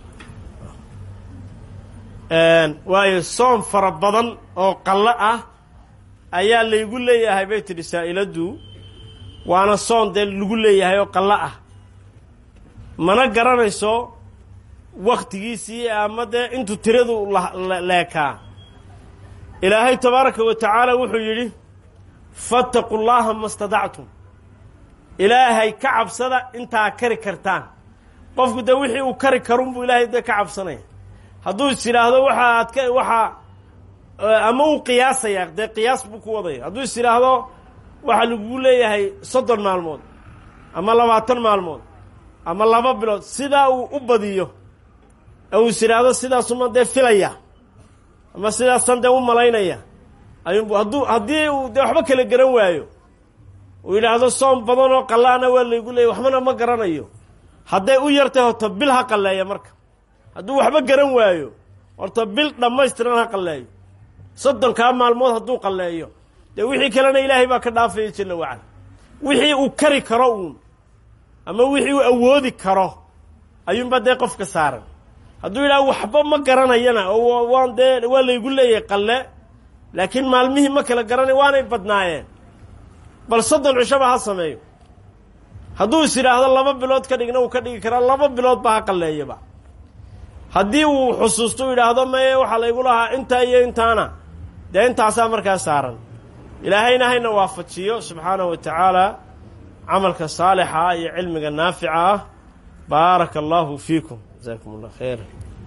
waayo soom fara badan oo qallo ah ayaa laygu leeyahay bay tidhi saa'iladu waana soon dee lagu leeyahay oo qallo ah mana garanayso waktigiisii ama dee intuu tiradu leekaa ilaahay tabaaraka wa tacaala wuxuu yidhi fattaqu llaaha ma stadactum ilaahay ka cabsada intaa kari kartaan qofku dee wixii uu kari karunbuu ilaahay dee ka cabsanaya hadduu is yidhaahdo waxa aad ka waxaa ama uu qiyaasaya dee qiyaas buu ku wadaya hadduu is yidhaahdo waxaa lagugu leeyahay soddon maalmood ama labaatan maalmood ama laba bilood sidaa uu u badiyo uu is yidhaahdo sidaasuma dee filaya ama sidaasan dee u malaynaya ayuunbu hadduu haddii uu dee waxba kala garan waayo uu yidhaahdo soom badan oo qallaana waa laygu leeyay waxbana ma garanayo hadday u yartay hoto bil ha qalleeya marka hadduu waxba garan waayo horta bil dhammaystiran ha qalleeyo soddonkaa maalmood hadduu qalleeyo dee wixii kalena ilaahay baa ka dhaafaya jalla wacala wixii uu kari karo uun ama wixii uu awoodi karo ayuunbaa dee qofka saaran hadduu yidhaha waxba ma garanayana oo waan dee waa laygu leeyahay qalle laakiin maalmihii ma kala garanay waanay badnaayeen bal soddon cishaba ha sameeyo hadduu is yidhaahdo laba bilood ka dhigna uu ka dhigi karaa laba biloodba ha qalleeyaba haddii uu xusuusto u yidhaahdo maye waxaa laygu lahaa intaa iyo intaana dee intaasaa markaa saaran ilaahayna hayna waafajiyo subxaanahu wa tacaala camalka saalixa ah iyo cilmiga naafica ah baaraka allahu fiikum jasakum allah khayra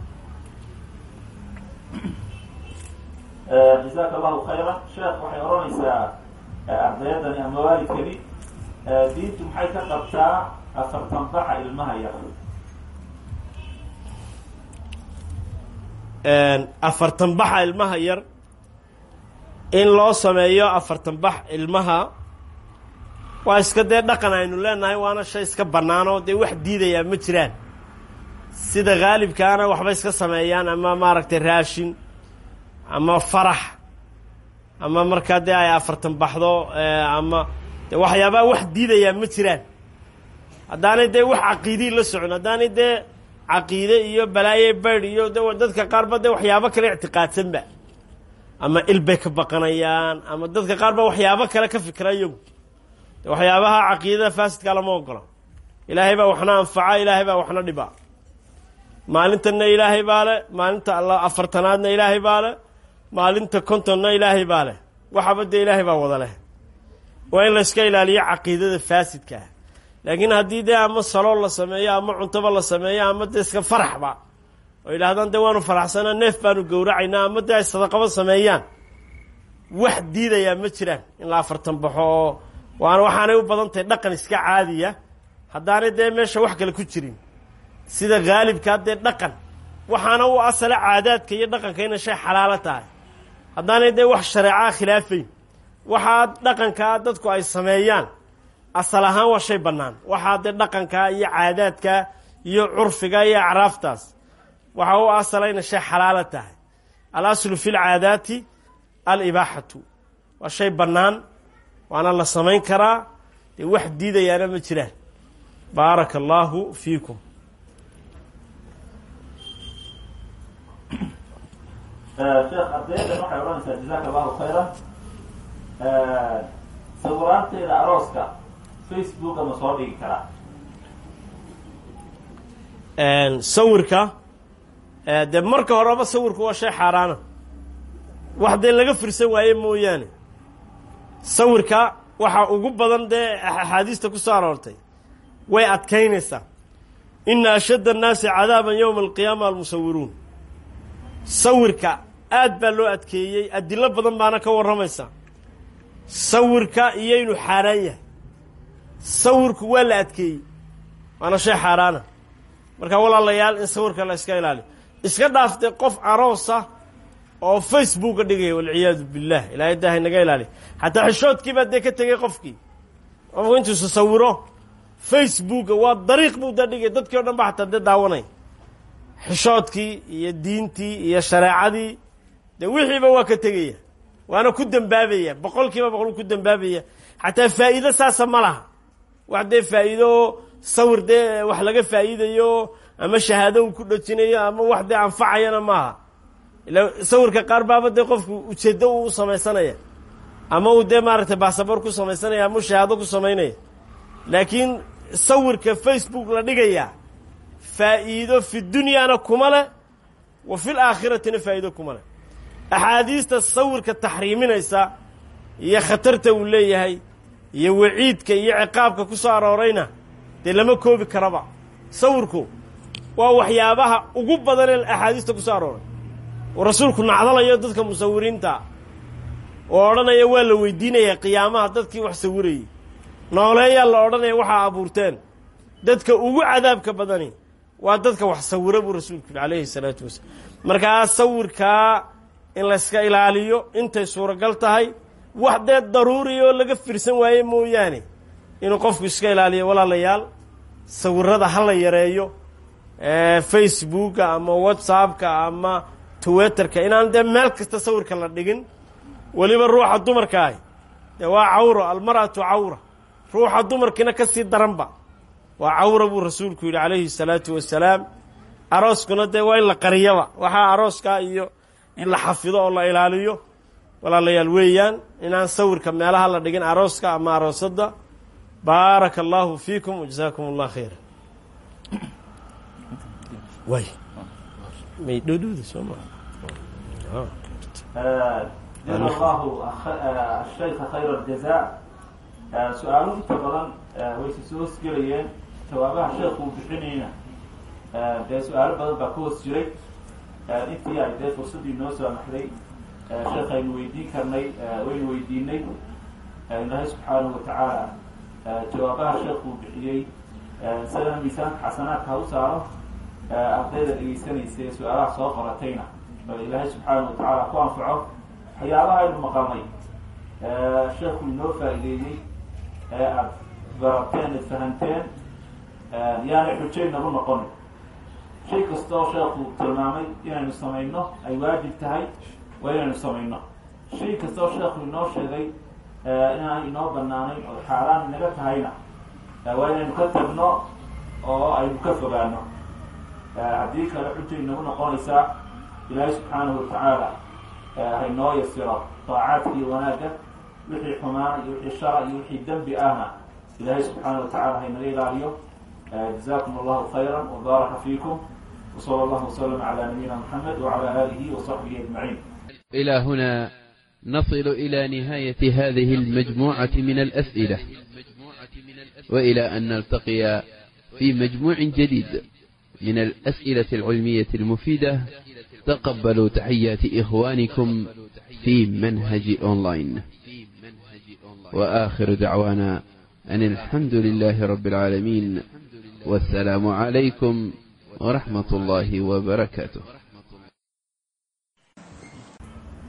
jazaaka allahu khayra sheekh waxay odhanaysaa ardayaddani ama waalidkani diintu maxay ka qabtaa afartan baxa ilmaha yar afartan baxa ilmaha yar in loo sameeyo afartan bax ilmaha waa iska dee dhaqan aynu leenahay waana shay iska bannaanoo dee wax diidayaa ma jiraan sida haalibkaana waxba iska sameeyaan ama maaragtay raashin ama farax ama markaa dee ay afartan baxdo ama de waxyaabaa wax diidayaa ma jiraan haddaanay dee wax caqiidii la socon haddaanay dee caqiide iyo balaaye baydh iyo de dadka qaarba dee waxyaabo kale ictiqaadsanba ama il bay ka baqanayaan ama dadka qaar ba waxyaabo kale ka fikra iyagu de waxyaabaha caqiidada faasidkaa lama ogola ilaahay baa waxna anfaca ilaahay baa waxna dhiba maalintanna ilaahay baa le maalinta alla afartanaadna ilaahay baa le maalinta kontonna ilaahay baa leh waxaba dee ilaahay baa wada leh waa in la iska ilaaliyo caqiidada faasidka ah laakiin haddii dee ama salool la sameeyo ama cuntaba la sameeyo ama dee iska faraxba oo yidhahdaan dee waanu faraxsanaa neef baanu gowracaynaa ama dee ay sadaqaba sameeyaan wax diidayaa ma jiraan in la afartan baxo oo waana waxaanay u badan tahay dhaqan iska caadiya haddaanay dee meesha wax kale ku jirin sida haalibkaa dee dhaqan waxaana u asala caadaadka iyo dhaqanka inay shay xalaalo tahay haddaanay dee wax shareecaa khilaafayn waxaa dhaqankaa dadku ay sameeyaan asal ahaan waa shay bannaan waxaa dee dhaqankaa iyo caadaadka iyo curfiga iyo acraaftaas waxaa u asala inay shay xalaalo tahay al aslu fi lcaadaati alibaaxatu waa shay bannaan waana la samayn karaa dee wax diidayaana ma jiraan baaraka allaahu fiikum sheekh ardaydan waxay odhanaysaa jazaaka allahu khayran sawiraanteeda arooska facebook ama soo dhigi karaa sawirka dee marka horeba sawirku waa shay xaaraana wax dee laga firsan waaye mooyaane sawirka waxaa ugu badan dee axaadiista ku soo aroortay way adkaynaysaa ina ashadda annaasi cadaaban yowma alqiyaama almusawiruun sawirka aad baa loo adkeeyey adilo badan baana ka warramaysa sawirka iyo inuu xaaraan yahay sawirku waa la adkeeyey waana shay xaaraana marka walaalayaal in sawirka la iska ilaaliyo iska dhaaftay qof aroosa oo facebooka dhigaya walciyaadu billah ilaahay daahay naga ilaaliya xataa xishoodkii baa dee ka tegey qofkii qofku intuusa sawiro facebooka waa dariiq buu da dhigay dadkii o dhan ba xataa dee daawanay xishoodkii iyo diintii iyo shareecadii dee wixiiba waa ka tegaya waana ku dembaabaya boqol kiiba boqol ku dembaabaya xataa faa'iido saasa ma laha wax dee faa'iido sawir dee wax laga faa'iidayo ama shahaado uu ku dhojinayo ama wax dee anfacayana maaha ila sawirka qaar baaba dee qofku ujeeddo uu samaysanaya ama uu dee maaragtay basaboor ku samaysanaya ama shahaado ku samaynaya laakiin sawirka facebook la dhigaya faa'iido fi dunyaana kuma leh wa fil aakhiratina faa'iido kuma leh axaadiista sawirka taxriiminaysa iyo khatarta uu leeyahay iyo waciidka iyo ciqaabka ku soo aroorayna dee lama koobi karaba sawirku waa waxyaabaha ugu badan ee axaadiista ku soo arooray uu rasuulku nacdalayo dadka musawiriinta oo odhanaya waa la weydiinaya qiyaamaha dadkii wax sawirayey nooleeyaa la odhanaya waxaa abuurteen dadka ugu cadaabka badani waa dadka wax sawira buu rasuulku yihi calayhi salaatu wasalaam markaa sawirkaa in layska ilaaliyo intay suuragal tahay wax dee daruuri oo laga firsan waaye mooyaane inuu qofku iska ilaaliyo walaalayaal sawirada ha la yareeyo facebooka ama whatsappka ama tuweterka inaan dee meel kasta sawirka la dhigin weliba ruuxa dumarka ahi dee waa cawro almar'atu cawra ruuxa dumarkiina ka sii daranba waa cawra buu rasuulku yidhi calayhi salaatu wasalaam arooskuna dee waa in la qariyaba waxaa arooskaa iyo in la xafido oo la ilaaliyo walaalayaal weeyaan inaan sawirka meelaha la dhigin arooska ama aroosadda baaraka allahu fiikum wajazaakum allah khayra way may dhowdhowda soo maa jazaa allahu ashayka khayra aljaza su-aalo inta badan wayse soo hosgelayeen jawaabaha sheekhu uu bixinayna dee su-aalo badan baa ka hoos jiray intii ay dee fursaddii noo soo amaxday sheekaynu weydiin karnay waynu weydiinay ilaahay subxaanahu watacaala jawaabaha sheekhu uu bixiyey isagana miisaanka xasanaadka ha u saaro ardayda dhegeysanaysa ee su-aalaha soo qoratayna bal ilaahay subxaanahu watacaala ku anfaco waxyaabaha aynu maqalnay sheekhu inoo faa'ideeyey ee aada barateen ad fahanteen yaanay xujaynagu noqonin shay kasta oo sheekhu tilmaamay inaynu samayno ay waajib tahay waa inaynu samayno shay kasta oo sheekhu inoo sheegay inaan inoo banaanayn oo xaaraan inaga tahayna waa inaynu ka tagno oo aynu ka fogaano haddii kale xujay inagu noqonaysaa ilaahay subxaanahu watacaala haynoo yasiro daacaadka iyo wanaagga wixii xumaan iyo wixii shara iyo wixii dembi ahna ilaahay subxaana watacaala haynaga ilaaliyo jazakum allahu khayra wbaaraka fiikum wsala allahu waslm cala nabiyina mxamed wcala alihi wasaxbihi ajmaciin إلى هنا نصل إلى نهاية هذه المجموعة من الأسئلة وإلى أن نلتقي في مجموع جديد من الأسئلة العلمية المفيدة تقبلوا تحيات إخوانكم في منهج أونلاين وآخر دعوانا أن الحمد لله رب العالمين والسلام عليكم ورحمة الله وبركاته